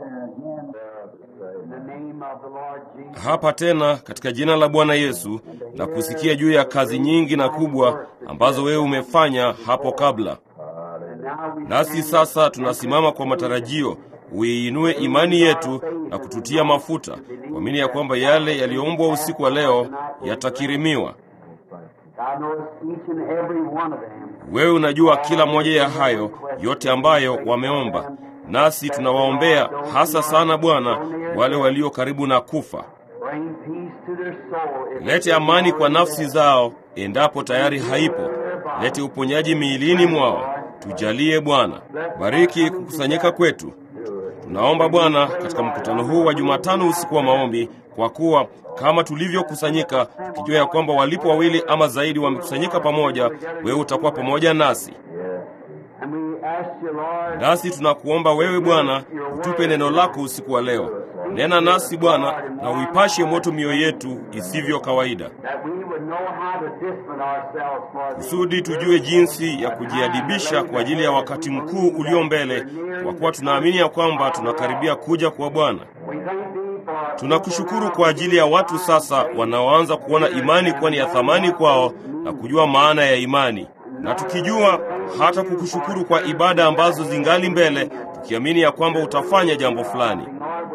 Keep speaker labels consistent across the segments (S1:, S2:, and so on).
S1: hapa tena katika jina la Bwana Yesu na kusikia juu ya kazi nyingi na kubwa ambazo wewe umefanya hapo kabla. Nasi sasa tunasimama kwa matarajio uiinue imani yetu na kututia mafuta kuamini ya kwamba yale yaliyoombwa usiku wa leo yatakirimiwa. Wewe unajua kila moja ya hayo yote ambayo wameomba, nasi tunawaombea hasa sana Bwana, wale walio karibu na kufa. Lete amani kwa nafsi zao endapo tayari haipo. Lete uponyaji miilini mwao. Tujalie Bwana. Bariki kukusanyika kwetu. Tunaomba Bwana katika mkutano huu wa Jumatano usiku wa maombi, kwa kuwa kama tulivyokusanyika tukijua ya kwamba walipo wawili ama zaidi wamekusanyika pamoja, wewe utakuwa pamoja nasi. Nasi tunakuomba wewe Bwana, utupe neno lako usiku wa leo. Nena nasi Bwana, na uipashe moto mioyo yetu isivyo kawaida, kusudi tujue jinsi ya kujiadibisha kwa ajili ya wakati mkuu ulio mbele, kwa kuwa tunaamini ya kwamba tunakaribia kuja kwa Bwana. Tunakushukuru kwa ajili ya watu sasa wanaoanza kuona imani kuwa ni ya thamani kwao na kujua maana ya imani, na tukijua hata kukushukuru kwa ibada ambazo zingali mbele, tukiamini ya kwamba utafanya jambo fulani.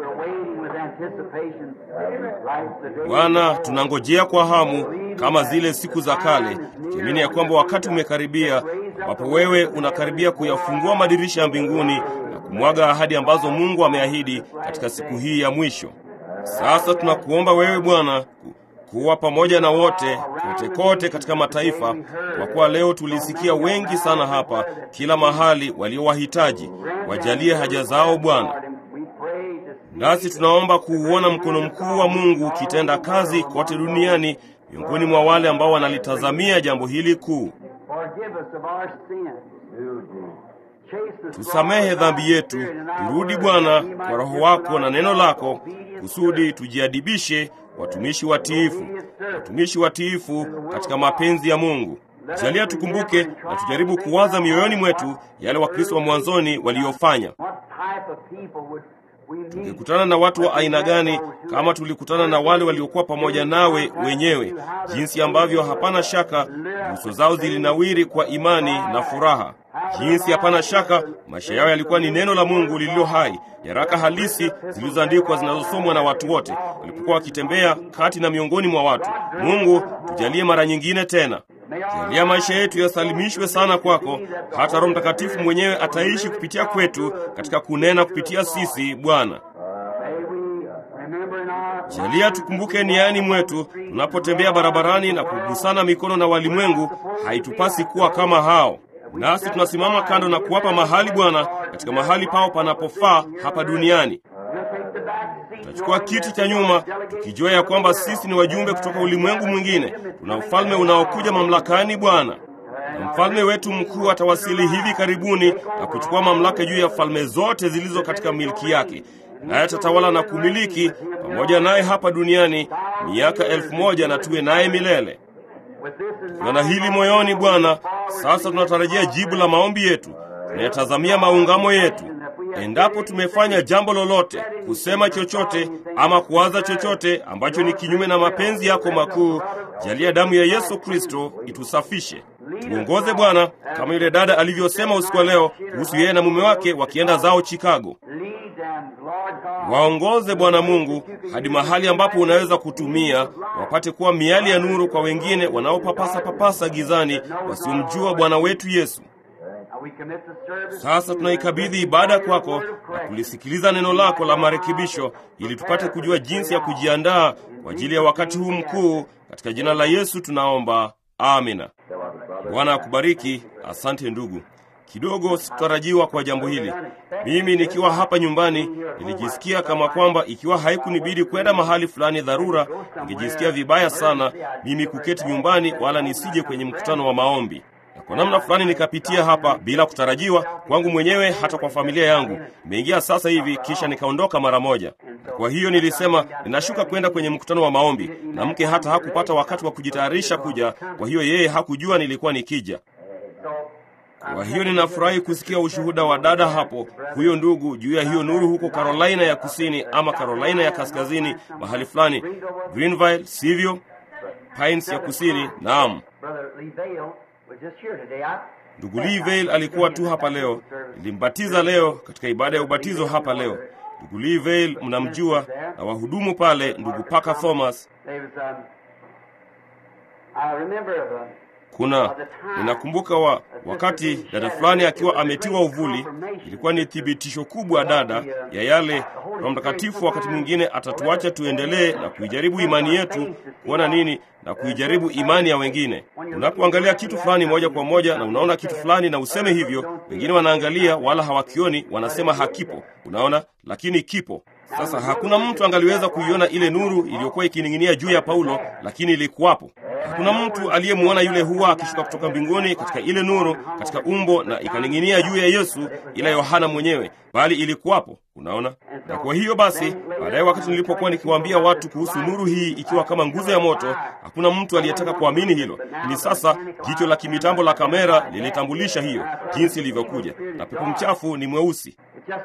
S1: Bwana, tunangojea kwa hamu kama zile siku za kale, tukiamini ya kwamba wakati umekaribia, ambapo wewe unakaribia kuyafungua madirisha ya mbinguni na kumwaga ahadi ambazo Mungu ameahidi katika siku hii ya mwisho. Sasa tunakuomba wewe Bwana kuwa pamoja na wote kote kote katika mataifa, kwa kuwa leo tulisikia wengi sana hapa kila mahali waliowahitaji. Wajalie haja zao Bwana, nasi tunaomba kuuona mkono mkuu wa Mungu ukitenda kazi kote duniani miongoni mwa wale ambao wanalitazamia jambo hili kuu. Tusamehe dhambi yetu, turudi Bwana kwa Roho wako na neno lako, kusudi tujiadibishe watumishi watiifu, watumishi watiifu katika mapenzi ya Mungu. Jalia tukumbuke na tujaribu kuwaza mioyoni mwetu yale Wakristo wa mwanzoni waliyofanya. Tungekutana na watu wa aina gani kama tulikutana na wale waliokuwa pamoja nawe wenyewe, jinsi ambavyo hapana shaka nyuso zao zilinawiri kwa imani na furaha, jinsi hapana shaka maisha yao yalikuwa ni neno la Mungu lililo hai, nyaraka halisi zilizoandikwa zinazosomwa na watu wote walipokuwa wakitembea kati na miongoni mwa watu. Mungu, tujalie mara nyingine tena Jalia maisha yetu yasalimishwe sana kwako, hata Roho Mtakatifu mwenyewe ataishi kupitia kwetu katika kunena kupitia sisi. Bwana, jalia tukumbuke niani mwetu tunapotembea barabarani na kugusana mikono na walimwengu. Haitupasi kuwa kama hao, nasi tunasimama kando na kuwapa mahali Bwana katika mahali pao panapofaa hapa duniani. Tutachukua kiti cha nyuma tukijua ya kwamba sisi ni wajumbe kutoka ulimwengu mwingine. Tuna ufalme unaokuja mamlakani Bwana, na mfalme wetu mkuu atawasili hivi karibuni na kuchukua mamlaka juu ya falme zote zilizo katika milki yake, naye atatawala na kumiliki pamoja naye hapa duniani miaka elfu moja na tuwe naye milele. Tuna hili moyoni Bwana. Sasa tunatarajia jibu la maombi yetu, tunayatazamia maungamo yetu Endapo tumefanya jambo lolote, kusema chochote ama kuwaza chochote ambacho ni kinyume na mapenzi yako makuu, jalia damu ya Yesu Kristo itusafishe. Tuongoze Bwana, kama yule dada alivyosema usiku wa leo kuhusu yeye na mume wake wakienda zao Chicago. Waongoze Bwana Mungu hadi mahali ambapo unaweza kutumia wapate kuwa miali ya nuru kwa wengine wanaopapasa papasa gizani wasiomjua Bwana wetu Yesu. Sasa tunaikabidhi ibada kwako na kulisikiliza neno lako la marekebisho, ili tupate kujua jinsi ya kujiandaa kwa ajili ya wakati huu mkuu. Katika jina la Yesu tunaomba, amina. Bwana akubariki. Asante ndugu. Kidogo sikutarajiwa kwa jambo hili. Mimi nikiwa hapa nyumbani nilijisikia kama kwamba ikiwa haikunibidi kwenda mahali fulani dharura, ningejisikia vibaya sana mimi kuketi nyumbani, wala nisije kwenye mkutano wa maombi kwa namna fulani nikapitia hapa bila kutarajiwa kwangu mwenyewe, hata kwa familia yangu. Nimeingia sasa hivi, kisha nikaondoka mara moja. Kwa hiyo nilisema ninashuka kwenda kwenye mkutano wa maombi, na mke hata hakupata wakati wa kujitayarisha kuja. Kwa hiyo yeye hakujua nilikuwa nikija. Kwa hiyo ninafurahi kusikia ushuhuda wa dada hapo, huyo ndugu, juu ya hiyo nuru huko Carolina ya Kusini ama Carolina ya Kaskazini, mahali fulani Greenville, sivyo? Pines ya Kusini. Naam, ndugu Lee Vale alikuwa tu hapa leo, nilimbatiza leo katika ibada ya ubatizo hapa leo. Ndugu Lee Vale mnamjua, na wahudumu pale, ndugu Parker Thomas. Kuna ninakumbuka wa, wakati dada fulani akiwa ametiwa uvuli, ilikuwa ni thibitisho kubwa dada ya yale Roho Mtakatifu wakati mwingine atatuacha tuendelee na kuijaribu imani yetu kuona nini na kuijaribu imani ya wengine. Unapoangalia kitu fulani moja kwa moja na unaona kitu fulani na useme hivyo, wengine wanaangalia wala hawakioni, wanasema hakipo. Unaona, lakini kipo. Sasa hakuna mtu angaliweza kuiona ile nuru iliyokuwa ikining'inia juu ya Paulo, lakini ilikuwapo. Hakuna mtu aliyemwona yule hua akishuka kutoka mbinguni katika ile nuru katika umbo na ikaning'inia juu ya Yesu, ila Yohana mwenyewe, bali ilikuwapo. Unaona, na kwa hiyo basi, baadaye wakati nilipokuwa nikiwaambia watu kuhusu nuru hii ikiwa kama nguzo ya moto, hakuna mtu aliyetaka kuamini hilo. Ni sasa jicho la kimitambo la kamera lilitambulisha hiyo jinsi ilivyokuja, na pepo mchafu ni mweusi.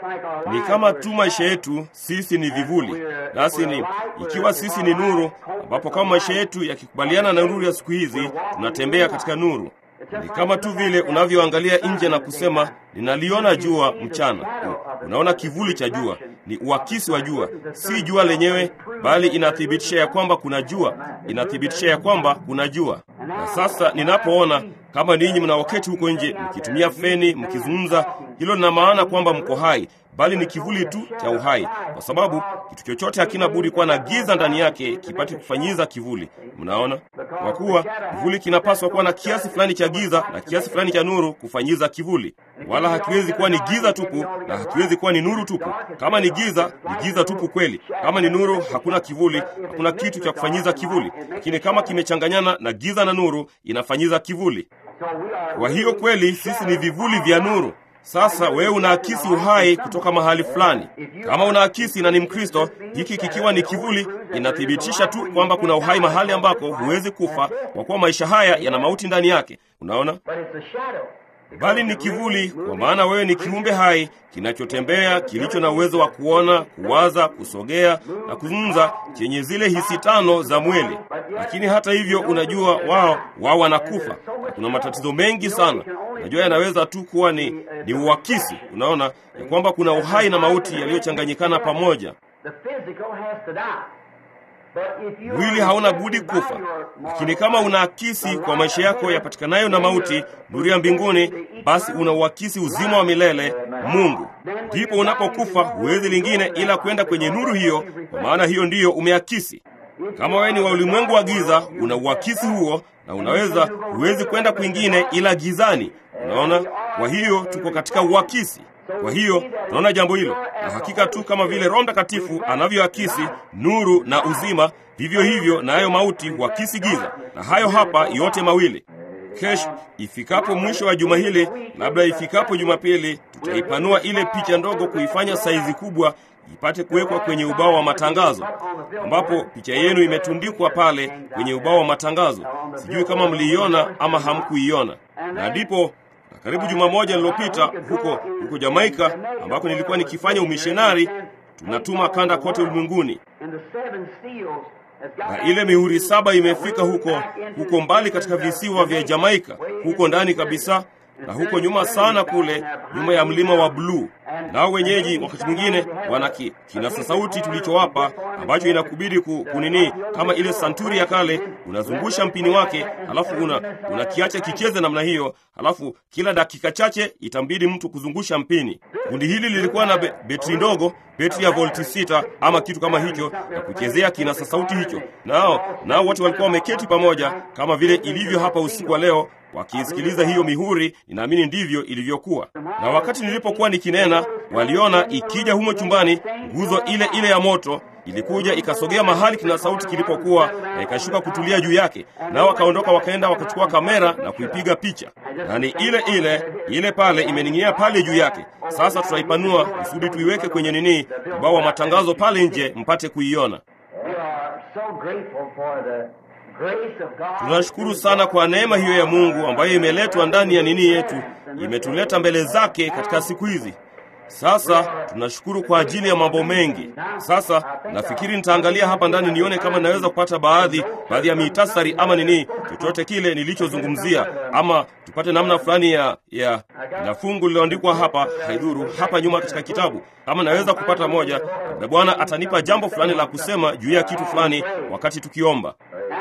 S1: Ni kama tu maisha yetu, sisi ni vivuli, nasi ni ikiwa sisi ni nuru, ambapo kama maisha yetu yakikubaliana na nuru ya siku hizi, tunatembea katika nuru. Ni kama tu vile unavyoangalia nje na kusema ninaliona jua mchana. Unaona kivuli cha jua, ni uakisi wa jua, si jua lenyewe, bali inathibitisha ya kwamba kuna jua, inathibitisha ya kwamba kuna jua. Na sasa ninapoona kama ninyi mnaoketi huko nje mkitumia feni mkizungumza, hilo lina maana kwamba mko hai, bali ni kivuli tu cha uhai, kwa sababu kitu chochote hakina budi kuwa na giza ndani yake kipate kufanyiza kivuli. Mnaona, kwa kuwa kivuli kinapaswa kuwa na kiasi fulani cha giza na kiasi fulani cha nuru kufanyiza kivuli, wala hakiwezi kuwa ni giza tupu na hakiwezi kuwa ni nuru tupu. Kama ni giza, ni giza tupu kweli. Kama ni nuru, hakuna kivuli, hakuna kitu cha kufanyiza kivuli. Lakini kama kimechanganyana na giza na nuru, inafanyiza kivuli. Kwa hiyo kweli sisi ni vivuli vya nuru. Sasa wewe unaakisi uhai kutoka mahali fulani. Kama unaakisi na ni Mkristo, hiki kikiwa ni kivuli, inathibitisha tu kwamba kuna uhai mahali ambako huwezi kufa, kwa kuwa maisha haya yana mauti ndani yake. Unaona, bali ni kivuli, kwa maana wewe ni kiumbe hai kinachotembea, kilicho na uwezo wa kuona, kuwaza, kusogea na kuzungumza, chenye zile hisi tano za mwili. Lakini hata hivyo, unajua wao wao wanakufa na kuna matatizo mengi sana. Unajua yanaweza tu kuwa ni, ni uakisi. Unaona ya kwamba kuna uhai na mauti yaliyochanganyikana pamoja. Mwili hauna budi kufa, lakini kama unaakisi kwa maisha yako yapatikanayo na mauti, nuru ya mbinguni, basi una uakisi uzima wa milele Mungu. Ndipo unapokufa huwezi lingine ila kwenda kwenye nuru hiyo, kwa maana hiyo ndiyo umeakisi. Kama wewe ni wa ulimwengu wa giza, una uakisi huo, na unaweza huwezi kwenda kwingine ila gizani. Unaona, kwa hiyo tuko katika uakisi. Kwa hiyo tunaona jambo hilo, na hakika tu kama vile Roho Mtakatifu anavyoakisi nuru na uzima, vivyo hivyo nayo mauti huakisi giza, na hayo hapa yote mawili. Kesho ifikapo mwisho wa juma hili, labda ifikapo Jumapili, tutaipanua ile picha ndogo kuifanya saizi kubwa ipate kuwekwa kwenye ubao wa matangazo, ambapo picha yenu imetundikwa pale kwenye ubao wa matangazo. Sijui kama mliiona ama hamkuiona, na ndipo karibu juma moja lililopita huko huko Jamaika ambako nilikuwa nikifanya umishonari, tunatuma kanda kote ulimwenguni, na ile mihuri saba imefika huko huko mbali katika visiwa vya Jamaika, huko ndani kabisa, na huko nyuma sana kule nyuma ya mlima wa bluu. Nao wenyeji wakati mwingine wana kinasa sauti tulichowapa ambacho inakubidi ku, kunini kama ile santuri ya kale, unazungusha mpini wake, halafu una unakiacha kicheze namna hiyo, halafu kila dakika chache itambidi mtu kuzungusha mpini. Kundi hili lilikuwa na be, betri ndogo, betri ya volti sita ama kitu kama hicho, na kuchezea kinasa sauti hicho. Nao nao wote walikuwa wameketi pamoja kama vile ilivyo hapa usiku wa leo wakiisikiliza hiyo mihuri. Ninaamini ndivyo ilivyokuwa. Na wakati nilipokuwa nikinena, waliona ikija humo chumbani nguzo ile ile ya moto ilikuja ikasogea mahali kina sauti kilipokuwa na ikashuka kutulia juu yake, nao wakaondoka wakaenda wakachukua kamera na kuipiga picha, na ni ile ile ile pale imening'inia pale juu yake. Sasa tutaipanua kusudi tuiweke kwenye nini, ubao wa matangazo pale nje, mpate kuiona. Tunashukuru sana kwa neema hiyo ya Mungu ambayo imeletwa ndani ya nini yetu, imetuleta mbele zake katika siku hizi. Sasa tunashukuru kwa ajili ya mambo mengi. Sasa nafikiri nitaangalia hapa ndani nione kama naweza kupata baadhi baadhi ya mitasari ama nini, chochote kile nilichozungumzia, ama tupate namna fulani ya ya na fungu lililoandikwa hapa, haidhuru hapa nyuma katika kitabu, kama naweza kupata moja, na Bwana atanipa jambo fulani la kusema juu ya kitu fulani wakati tukiomba.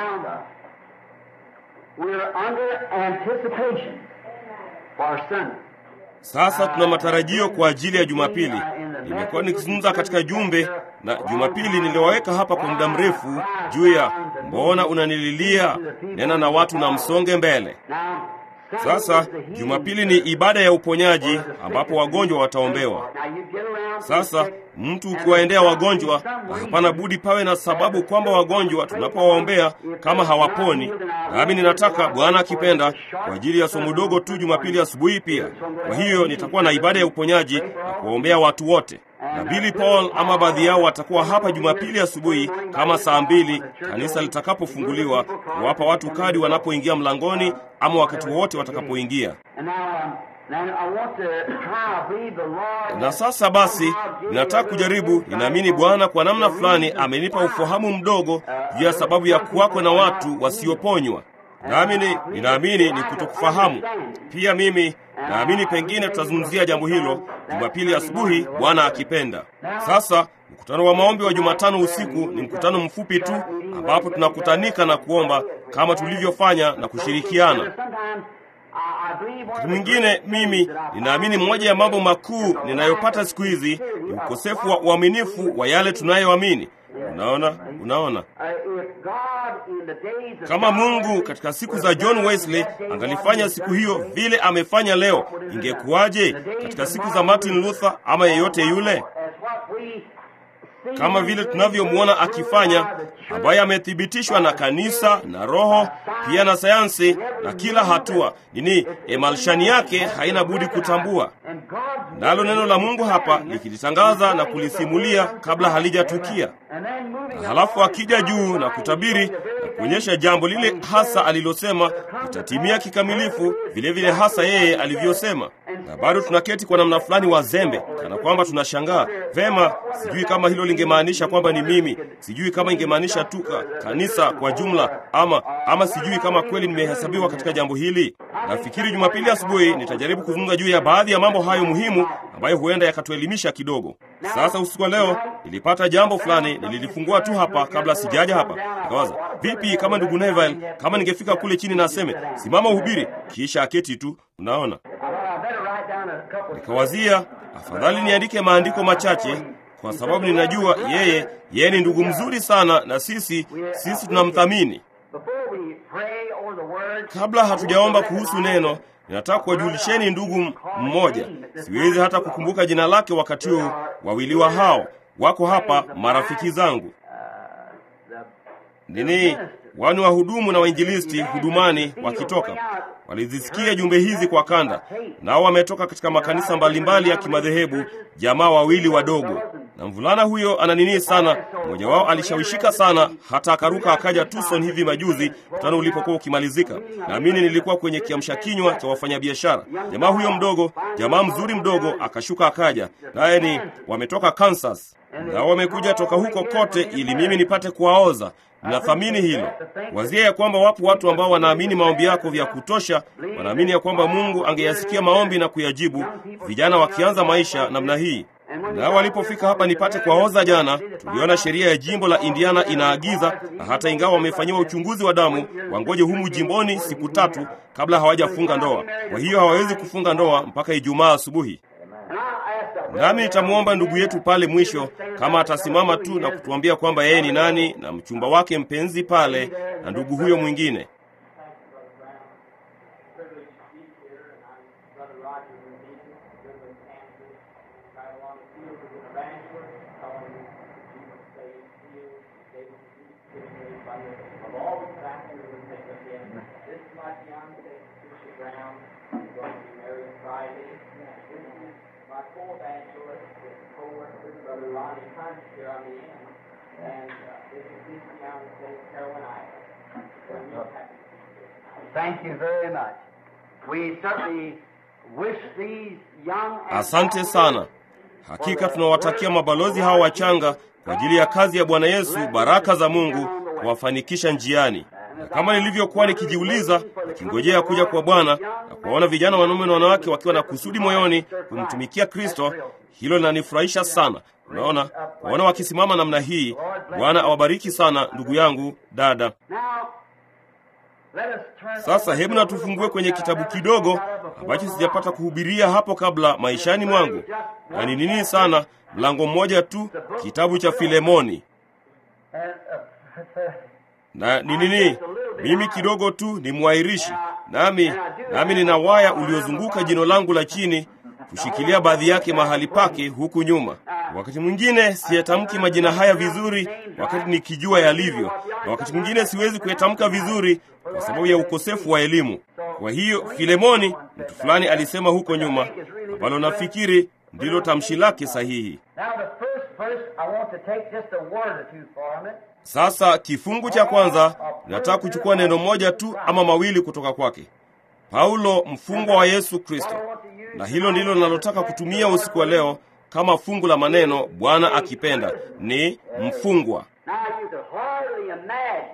S1: Sasa tuna matarajio kwa ajili ya Jumapili. Nimekuwa nikizungumza katika jumbe na Jumapili niliwaweka hapa kwa muda mrefu juu ya mbona unanililia, nena na watu na msonge mbele. Sasa Jumapili ni ibada ya uponyaji ambapo wagonjwa wataombewa. Sasa mtu ukiwaendea wagonjwa, na hapana budi pawe na sababu kwamba wagonjwa tunapowaombea kama hawaponi. Nami ninataka Bwana akipenda, kwa ajili ya somo dogo tu Jumapili asubuhi pia. Kwa hiyo nitakuwa na ibada ya uponyaji na kuwaombea watu wote na Billy Paul ama baadhi yao watakuwa hapa Jumapili asubuhi kama saa mbili kanisa litakapofunguliwa, kuwapa watu kadi wanapoingia mlangoni ama wakati wowote watakapoingia. Na sasa basi, ninataka kujaribu. Ninaamini Bwana kwa namna fulani amenipa ufahamu mdogo juu ya sababu ya kuwako na watu wasioponywa. Nami ninaamini ni kutokufahamu pia. Mimi naamini pengine tutazungumzia jambo hilo Jumapili asubuhi, Bwana akipenda. Sasa mkutano wa maombi wa Jumatano usiku ni mkutano mfupi tu, ambapo tunakutanika na kuomba kama tulivyofanya na kushirikiana. Wakati mwingine mimi ninaamini moja ya mambo makuu ninayopata siku hizi ni ukosefu wa uaminifu wa yale tunayoamini. Unaona, unaona, kama Mungu katika siku za John Wesley angalifanya siku hiyo vile amefanya leo, ingekuwaje katika siku za Martin Luther ama yeyote yule? Kama vile tunavyomwona akifanya, ambaye amethibitishwa na kanisa na Roho pia na sayansi na kila hatua nini, emalshani yake haina budi kutambua nalo neno la Mungu hapa likilitangaza na kulisimulia kabla halijatukia, na halafu akija juu na kutabiri na kuonyesha jambo lile hasa alilosema litatimia kikamilifu, vile vile hasa yeye alivyosema. Na bado tunaketi kwa namna fulani wazembe, kana kwamba tunashangaa vema. Sijui kama hilo lingemaanisha kwamba ni mimi, sijui kama ingemaanisha tu kanisa kwa jumla, ama ama sijui kama kweli nimehesabiwa katika jambo hili. Nafikiri Jumapili asubuhi nitajaribu kuzungumza juu ya baadhi ya mambo hayo muhimu ambayo huenda yakatuelimisha kidogo. Sasa usiku wa leo nilipata jambo fulani, nililifungua tu hapa kabla sijaja hapa, nikawaza vipi kama ndugu Neville, kama ningefika kule chini na aseme simama uhubiri, kisha aketi tu. Unaona, nikawazia afadhali niandike maandiko machache kwa sababu ninajua yeye yeye ni ndugu mzuri sana, na sisi sisi tunamthamini. Kabla hatujaomba kuhusu neno, ninataka kuwajulisheni ndugu mmoja, siwezi hata kukumbuka jina lake wakati huu. Wawili wa hao wako hapa, marafiki zangu nini, wani wahudumu na wainjilisti hudumani, wakitoka walizisikia jumbe hizi kwa kanda, nao wametoka katika makanisa mbalimbali ya kimadhehebu, jamaa wawili wadogo na mvulana huyo ana nini sana. Mmoja wao alishawishika sana hata akaruka akaja Tucson hivi majuzi, mkutano ulipokuwa ukimalizika. Naamini nilikuwa kwenye kiamsha kinywa cha wafanyabiashara. Jamaa huyo mdogo, jamaa mzuri mdogo, akashuka akaja, naye ni wametoka Kansas, nao wamekuja toka huko kote ili mimi nipate kuwaoza. Ninathamini hilo. Wazia ya kwamba wapo watu ambao wanaamini maombi yako vya kutosha, wanaamini ya kwamba Mungu angeyasikia maombi na kuyajibu, vijana wakianza maisha namna hii na walipofika hapa nipate kuwaoza jana, tuliona sheria ya jimbo la Indiana inaagiza, na hata ingawa wamefanyiwa uchunguzi wa damu, wangoje humu jimboni siku tatu kabla hawajafunga ndoa. Kwa hiyo hawawezi kufunga ndoa mpaka Ijumaa asubuhi. Nami nitamwomba ndugu yetu pale mwisho kama atasimama tu na kutuambia kwamba yeye ni nani na mchumba wake mpenzi pale na ndugu huyo mwingine.
S2: Thank you very much. We certainly wish these young and
S1: Asante sana. Hakika tunawatakia mabalozi hawa wachanga kwa ajili ya kazi ya Bwana Yesu baraka za Mungu kuwafanikisha njiani. Na kama nilivyokuwa nikijiuliza nikingojea kuja kwa Bwana na kuwaona vijana wanaume na wanawake wakiwa na kusudi moyoni kumtumikia Kristo, hilo linanifurahisha sana. Unaona, kuwaona wakisimama namna hii. Bwana awabariki sana, ndugu yangu, dada.
S2: Now, let us turn
S1: Sasa hebu na tufungue kwenye kitabu kidogo ambacho sijapata kuhubiria hapo kabla maishani mwangu, na ni nini sana, mlango mmoja tu, kitabu cha Filemoni.
S2: And, uh,
S1: Na ni nini? Mimi kidogo tu ni mwairishi, nami nami nina waya uliozunguka jino langu la chini kushikilia baadhi yake mahali pake huku nyuma. Wakati mwingine siyatamki majina haya vizuri wakati nikijua yalivyo, na wakati mwingine siwezi kuyatamka vizuri kwa sababu ya ukosefu wa elimu. Kwa hiyo Filemoni, mtu fulani alisema huko nyuma, ambalo nafikiri ndilo tamshi lake sahihi.
S2: now the first verse, I want to take just a word or two from it.
S1: Sasa kifungu cha kwanza nataka kuchukua neno moja tu ama mawili kutoka kwake. Paulo, mfungwa wa Yesu Kristo, na hilo ndilo ninalotaka kutumia usiku wa leo kama fungu la maneno, Bwana akipenda, ni mfungwa.
S2: Now you could hardly imagine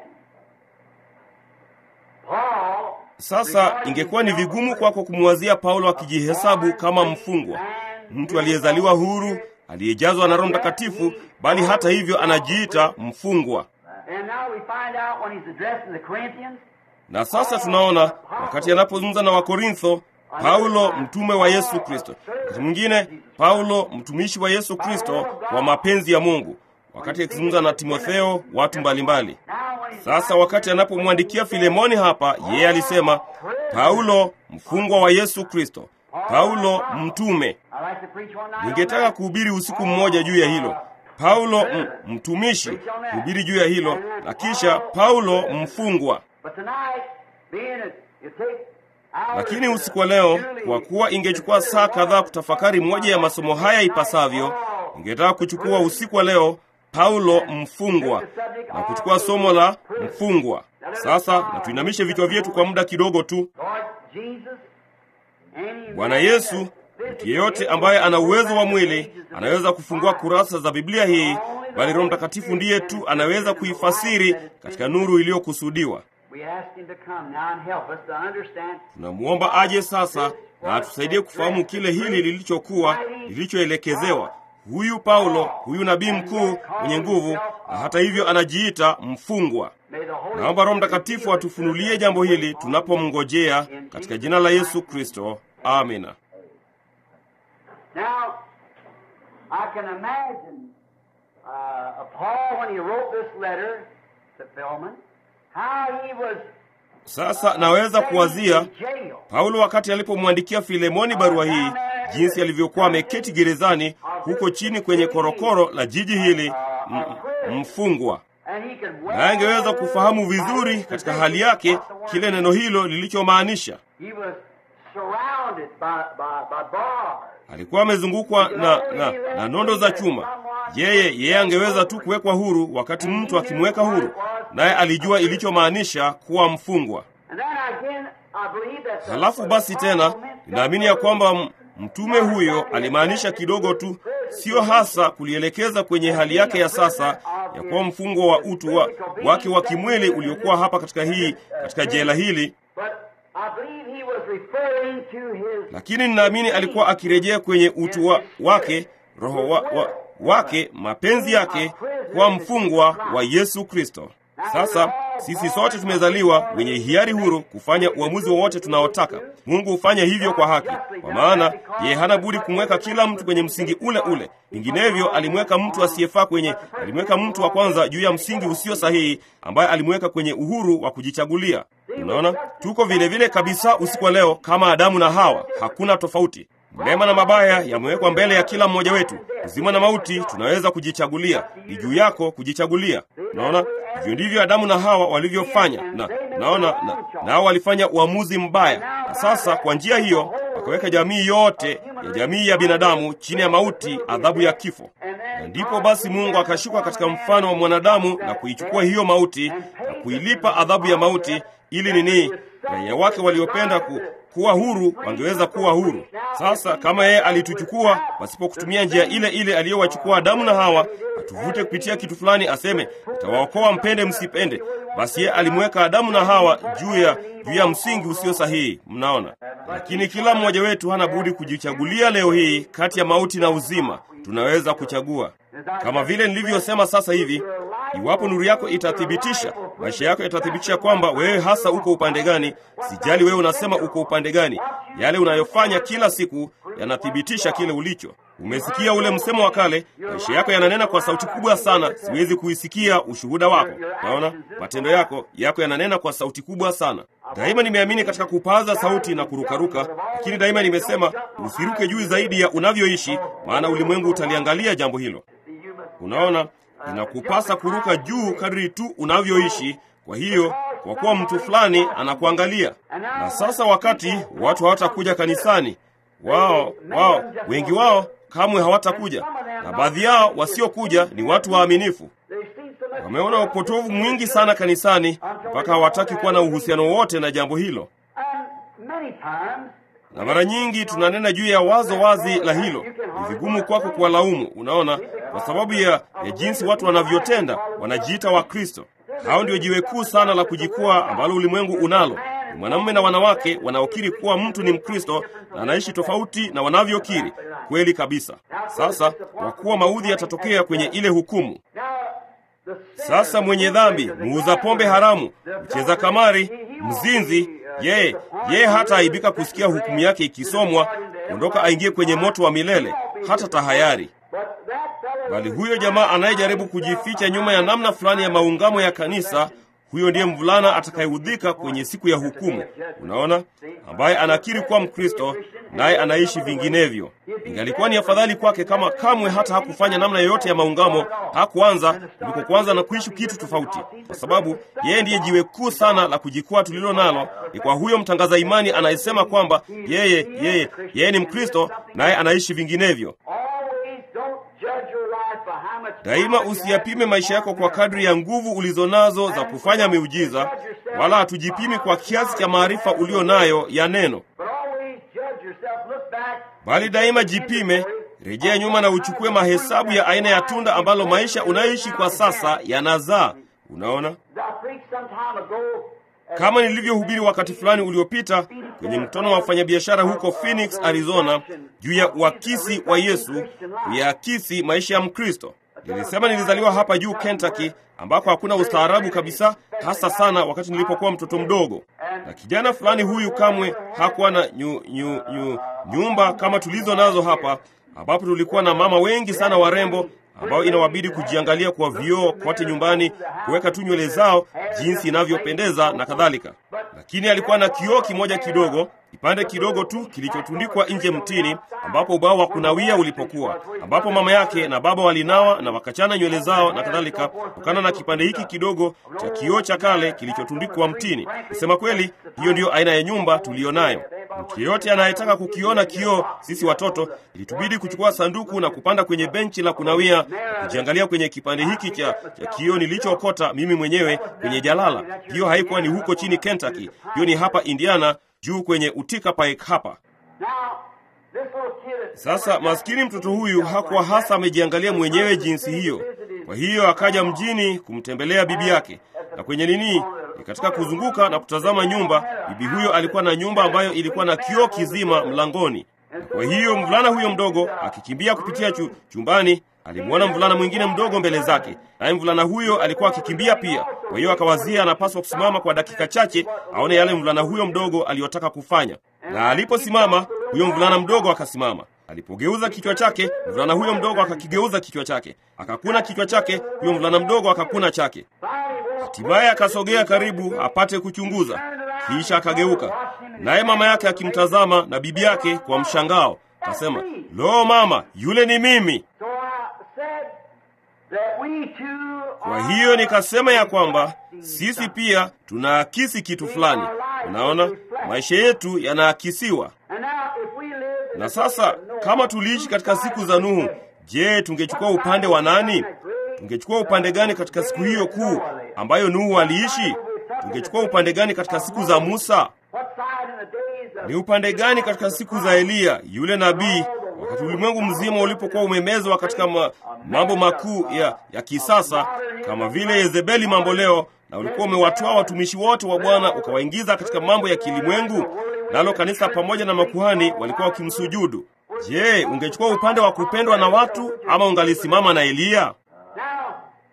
S2: Paul
S1: Sasa ingekuwa ni vigumu kwako kumwazia Paulo akijihesabu kama mfungwa, mtu aliyezaliwa huru, aliyejazwa na Roho Mtakatifu, bali hata hivyo anajiita mfungwa.
S2: And now we find out when he's addressing the Corinthians,
S1: Na sasa tunaona wakati anapozungumza na Wakorintho, Paulo mtume wa Yesu Kristo, wakati mwingine Paulo mtumishi wa Yesu Kristo kwa mapenzi ya Mungu, wakati akizungumza na Timotheo, watu mbalimbali.
S2: now when he's
S1: Sasa wakati anapomwandikia Filemoni hapa, yeye alisema Paulo mfungwa wa Yesu Kristo, Paulo mtume.
S2: I like to preach one night on
S1: Ningetaka
S2: that.
S1: kuhubiri usiku mmoja juu ya hilo. Paulo m, mtumishi, kuhubiri juu ya hilo, na kisha Paulo mfungwa.
S2: But tonight, being it, you take hours
S1: Lakini
S2: to
S1: usiku wa leo,
S2: surely
S1: kwa kuwa ingechukua saa kadhaa kutafakari moja ya masomo haya ipasavyo, ningetaka kuchukua usiku wa leo Paulo mfungwa na kuchukua somo la mfungwa. Sasa na tuinamishe vichwa vyetu kwa muda kidogo tu.
S2: Lord Jesus, any
S1: Bwana
S2: man
S1: Yesu,
S2: that
S1: mtu yeyote ambaye ana uwezo wa mwili anaweza kufungua kurasa za Biblia hii, bali Roho Mtakatifu ndiye tu anaweza kuifasiri katika nuru iliyokusudiwa.
S2: We ask him to come now and help us to understand
S1: Tunamwomba aje sasa na atusaidie kufahamu kile hili lilichokuwa lilichoelekezewa. Huyu Paulo, huyu nabii mkuu mwenye nguvu, na hata hivyo anajiita mfungwa.
S2: May the Holy
S1: Naomba Roho Mtakatifu atufunulie jambo hili tunapomngojea katika jina la Yesu Kristo. Amina.
S2: Now, I can imagine uh, Paul when he wrote this letter to Philemon, how he was
S1: Sasa naweza kuwazia
S2: in jail.
S1: Paulo wakati alipomwandikia Filemoni barua hii, jinsi alivyokuwa ameketi gerezani huko chini kwenye korokoro la jiji hili, m- m- mfungwa.
S2: And he could
S1: Na angeweza kufahamu vizuri katika hali yake kile neno hilo lilichomaanisha.
S2: He was surrounded by, by, by bars.
S1: Alikuwa amezungukwa na, na, na nondo za chuma. Yeye yeye angeweza tu kuwekwa huru wakati mtu akimweka huru, naye alijua ilichomaanisha kuwa mfungwa.
S2: And then again, I believe that the-
S1: Halafu basi tena ninaamini ya kwamba m- mtume huyo alimaanisha kidogo tu, sio hasa kulielekeza kwenye hali yake ya sasa ya kuwa mfungwa wa utu wa, wake wa kimwili uliokuwa hapa katika hii katika jela hili,
S2: But I believe he was referring to his
S1: lakini ninaamini alikuwa akirejea kwenye utu wa, wake roho wa, wa, wake mapenzi yake kuwa mfungwa wa Yesu Kristo. Sasa sisi sote tumezaliwa wenye hiari huru kufanya uamuzi wowote tunaotaka. Mungu hufanya hivyo kwa haki, kwa maana yeye hana budi kumweka kila mtu kwenye msingi ule ule. Vinginevyo alimweka mtu asiyefaa kwenye, alimweka mtu wa kwanza juu ya msingi usio sahihi, ambaye alimweka kwenye uhuru wa kujichagulia. Unaona, tuko vile vile kabisa usiku wa leo kama Adamu na Hawa, hakuna tofauti. Mema na mabaya yamewekwa mbele ya kila mmoja wetu. Uzima na mauti tunaweza kujichagulia, ni juu yako kujichagulia. Unaona, hivyo ndivyo Adamu na Hawa walivyofanya, na naona na, nao walifanya uamuzi mbaya, na sasa kwa njia hiyo wakaweka jamii yote ya jamii ya binadamu chini ya mauti, adhabu ya kifo. Na ndipo basi Mungu akashuka katika mfano wa mwanadamu na kuichukua hiyo mauti na kuilipa adhabu ya mauti, ili nini raia wake waliopenda ku, kuwa huru wangeweza kuwa huru. Sasa kama yeye alituchukua pasipo kutumia njia ile ile aliyowachukua Adamu na Hawa, atuvute kupitia kitu fulani, aseme nitawaokoa mpende msipende, basi yeye alimweka Adamu na Hawa juu ya juu ya msingi usio sahihi. Mnaona, lakini kila mmoja wetu hana budi kujichagulia leo hii kati ya mauti na uzima. Tunaweza kuchagua kama vile nilivyosema sasa hivi. Iwapo nuru yako itathibitisha, maisha yako yatathibitisha kwamba wewe hasa uko upande gani. Sijali wewe unasema uko upande gani, yale unayofanya kila siku yanathibitisha kile ulicho. Umesikia ule msemo wa kale, maisha yako yananena kwa sauti kubwa sana, siwezi kuisikia ushuhuda wako. Naona matendo yako yako yananena kwa sauti kubwa sana. Daima nimeamini katika kupaza sauti na kurukaruka, lakini daima nimesema usiruke juu zaidi ya unavyoishi, maana ulimwengu utaliangalia jambo hilo. Unaona, inakupasa kuruka juu kadri tu unavyoishi. Kwa hiyo, kwa kuwa mtu fulani anakuangalia. Na sasa, wakati watu hawatakuja kanisani, wao wao wengi wao kamwe hawatakuja, na baadhi yao wasiokuja ni watu waaminifu. Wameona upotovu mwingi sana kanisani mpaka hawataki kuwa na uhusiano wote na jambo hilo, na mara nyingi tunanena juu ya wazo wazi la hilo. Ni vigumu kwako kuwalaumu, unaona, kwa sababu ya, ya jinsi watu wanavyotenda. Wanajiita Wakristo. Hao ndio jiwe kuu sana la kujikua ambalo ulimwengu unalo. Ni mwanamume na wanawake wanaokiri kuwa mtu ni Mkristo na anaishi tofauti na wanavyokiri. Kweli kabisa. Sasa kwa kuwa maudhi yatatokea kwenye ile hukumu. Sasa mwenye dhambi, muuza pombe haramu, mcheza kamari, mzinzi, yeye yeye hata aibika kusikia hukumu yake ikisomwa, ondoka aingie kwenye moto wa milele, hata tahayari. Bali huyo jamaa anayejaribu kujificha nyuma ya namna fulani ya maungamo ya kanisa, huyo ndiye mvulana atakayeudhika kwenye siku ya hukumu. Unaona, ambaye anakiri kuwa Mkristo naye anaishi vinginevyo. Ingalikuwa ni afadhali kwake kama kamwe hata hakufanya namna yoyote ya maungamo, hakuanza kuliko kuanza na kuishi kitu tofauti, kwa sababu yeye ndiye jiwe kuu sana la kujikwaa tulilo nalo. Ni kwa huyo mtangaza imani anayesema kwamba yeye yeye yeye ni Mkristo naye anaishi vinginevyo. Daima usiyapime maisha yako kwa kadri ya nguvu ulizo nazo za kufanya miujiza, wala hatujipimi kwa kiasi cha maarifa ulio nayo ya neno, bali daima jipime, rejea nyuma na uchukue mahesabu ya aina ya tunda ambalo maisha unayoishi kwa sasa yanazaa. Unaona, kama nilivyohubiri wakati fulani uliopita kwenye mkutano wa wafanyabiashara huko Phoenix, Arizona, juu ya uakisi wa Yesu, kuyaakisi maisha ya Mkristo. Nilisema nilizaliwa hapa juu Kentucky, ambako hakuna ustaarabu kabisa, hasa sana wakati nilipokuwa mtoto mdogo. Na kijana fulani huyu kamwe hakuwa na nyu, nyu, nyu, nyumba kama tulizo nazo hapa, ambapo tulikuwa na mama wengi sana warembo ambao inawabidi kujiangalia kwa vioo kote nyumbani, kuweka tu nywele zao jinsi inavyopendeza na kadhalika. Lakini alikuwa na kioo kimoja kidogo, kipande kidogo tu kilichotundikwa nje mtini, ambapo ubao wa kunawia ulipokuwa, ambapo mama yake na baba walinawa na wakachana nywele zao na kadhalika, kutokana na kipande hiki kidogo cha kioo cha kale kilichotundikwa mtini. Kusema kweli, hiyo ndiyo aina ya nyumba tuliyo nayo. Mtu yeyote anayetaka kukiona kioo, sisi watoto, ilitubidi kuchukua sanduku na kupanda kwenye benchi la kunawia na kujiangalia kwenye kipande hiki cha, cha kioo nilichookota mimi mwenyewe kwenye jalala. Hiyo haikuwa ni huko chini Kentucky, hiyo ni hapa Indiana, juu kwenye Utica Pike hapa. Sasa maskini mtoto huyu hakuwa hasa amejiangalia mwenyewe jinsi hiyo. Kwa hiyo akaja mjini kumtembelea bibi yake, na kwenye nini ni katika kuzunguka na kutazama nyumba. Bibi huyo alikuwa na nyumba ambayo ilikuwa na kioo kizima mlangoni. Na kwa hiyo mvulana huyo mdogo akikimbia kupitia chu, chumbani alimwona mvulana mwingine mdogo mbele zake, naye mvulana huyo alikuwa akikimbia pia. Kwa hiyo akawazia anapaswa kusimama kwa dakika chache aone yale mvulana huyo mdogo aliyotaka kufanya, na aliposimama huyo mvulana mdogo akasimama. Alipogeuza kichwa chake, mvulana huyo mdogo akakigeuza kichwa chake, akakuna kichwa chake, huyo mvulana mdogo akakuna chake. Hatimaye akasogea karibu apate kuchunguza, kisha akageuka, naye mama yake akimtazama na bibi yake kwa mshangao, akasema, lo, mama, yule ni mimi. Kwa hiyo nikasema ya kwamba sisi pia tunaakisi kitu fulani. Unaona, maisha yetu yanaakisiwa. Na sasa kama tuliishi katika siku za Nuhu, je, tungechukua upande wa nani? Tungechukua upande gani katika siku hiyo kuu ambayo Nuhu aliishi? Tungechukua upande gani katika siku za Musa?
S2: What side in the days of
S1: Ni upande gani katika siku za Eliya yule nabii, wakati ulimwengu mzima ulipokuwa umemezwa katika ma, mambo makuu ya, ya kisasa kama vile Yezebeli mambo leo, na ulikuwa umewatoa watumishi wote wa Bwana ukawaingiza katika mambo ya kilimwengu, nalo kanisa pamoja na makuhani walikuwa wakimsujudu. Je, ungechukua upande wa kupendwa na watu ama ungalisimama na Eliya?
S2: now?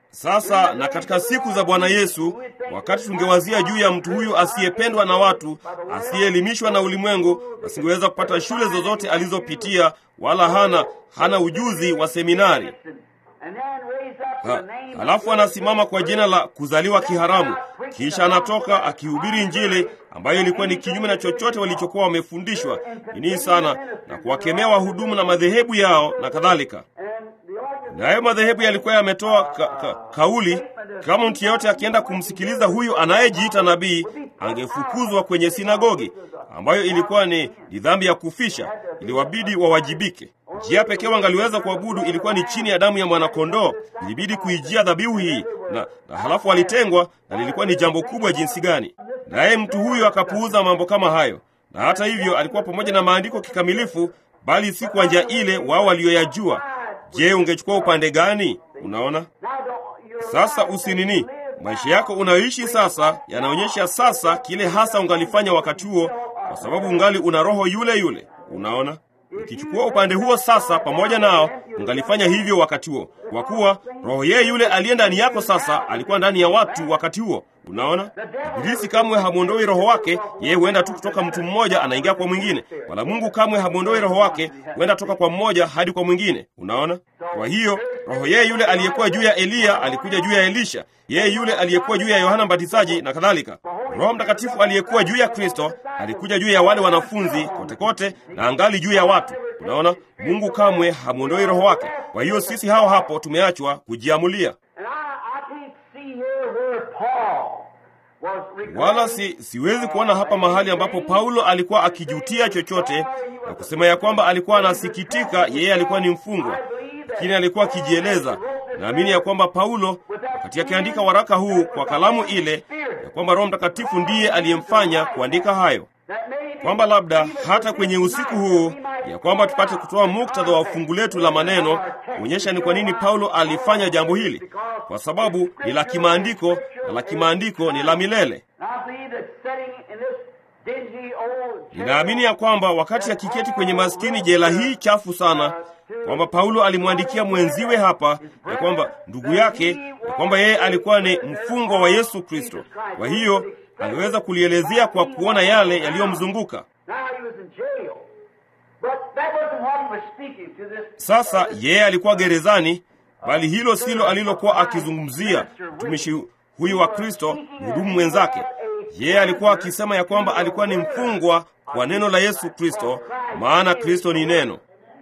S1: Sasa na katika siku za Bwana Yesu, wakati tungewazia juu ya mtu huyu asiyependwa na watu, asiyeelimishwa na ulimwengu, asingeweza kupata shule zozote alizopitia, wala hana hana ujuzi wa seminari.
S2: And then raise up
S1: Ha,
S2: the name
S1: halafu anasimama kwa jina la kuzaliwa kiharamu, kisha anatoka akihubiri Injili ambayo ilikuwa ni kinyume na chochote walichokuwa wamefundishwa nini sana, na kuwakemea wahudumu na madhehebu yao na kadhalika.
S2: and the organ
S1: Nayo madhehebu yalikuwa yametoa ka, ka, kauli kama mtu yeyote akienda kumsikiliza huyu anayejiita nabii angefukuzwa kwenye sinagogi, ambayo ilikuwa ni, ni dhambi ya kufisha, iliwabidi wawajibike. Njia pekee wangaliweza kuabudu ilikuwa ni chini ya damu ya mwanakondoo, ilibidi kuijia dhabihu hii na, na halafu walitengwa, na lilikuwa ni jambo kubwa jinsi gani. Naye mtu huyu akapuuza mambo kama hayo, na hata hivyo alikuwa pamoja na maandiko kikamilifu, bali si kwa njia ile wao walioyajua. Je, ungechukua upande gani? Unaona?
S2: now don't your
S1: Sasa usinini, maisha yako unayoishi sasa yanaonyesha sasa kile hasa ungalifanya wakati huo, kwa sababu ungali una roho yule yule. Unaona, ukichukua upande huo sasa pamoja nao, ungalifanya hivyo wakati huo, kwa kuwa roho yeye yule aliye ndani yako sasa alikuwa ndani ya watu wakati huo. Unaona, Ibilisi kamwe hamwondoi roho wake, yeye huenda tu kutoka mtu mmoja anaingia kwa mwingine, wala Mungu kamwe hamwondoi roho wake, huenda toka kwa mmoja hadi kwa mwingine. Unaona, kwa hiyo roho yeye yule aliyekuwa juu ya Eliya alikuja juu ya Elisha, yeye yule aliyekuwa juu ya Yohana Mbatizaji na kadhalika. Roho Mtakatifu aliyekuwa juu ya Kristo alikuja juu ya wale wanafunzi kote kote, na angali juu ya watu. Unaona, Mungu kamwe hamwondoi roho wake. Kwa hiyo sisi hao hapo tumeachwa kujiamulia.
S2: And I, I can't see here where Paul was
S1: Wala si, siwezi kuona hapa mahali ambapo Paulo alikuwa akijutia chochote na kusema ya kwamba alikuwa anasikitika yeye alikuwa ni mfungwa, lakini alikuwa akijieleza. Naamini ya kwamba Paulo wakati akiandika waraka huu kwa kalamu ile, ya kwamba Roho Mtakatifu ndiye aliyemfanya kuandika hayo,
S2: that maybe
S1: kwamba labda hata kwenye usiku huu ya kwamba tupate kutoa muktadha wa fungu letu la maneno kuonyesha ni kwa nini Paulo alifanya jambo hili, kwa sababu ni la kimaandiko na la kimaandiko ni la milele.
S2: I believe that sitting in this dingy old
S1: Ninaamini ya kwamba wakati akiketi kwenye maskini jela hii chafu sana, kwamba Paulo alimwandikia mwenziwe hapa ya kwamba ndugu yake, ya kwamba yeye alikuwa ni mfungwa wa Yesu Kristo. Kwa hiyo aliweza kulielezea kwa kuona yale yaliyomzunguka.
S2: Now he was in jail. But that wasn't what he was speaking to this
S1: Sasa yeye alikuwa gerezani, bali hilo silo alilokuwa akizungumzia mtumishi huyu wa Kristo, mhudumu mwenzake. Yeye alikuwa akisema ya kwamba alikuwa ni mfungwa kwa neno la Yesu Kristo, maana Kristo ni neno.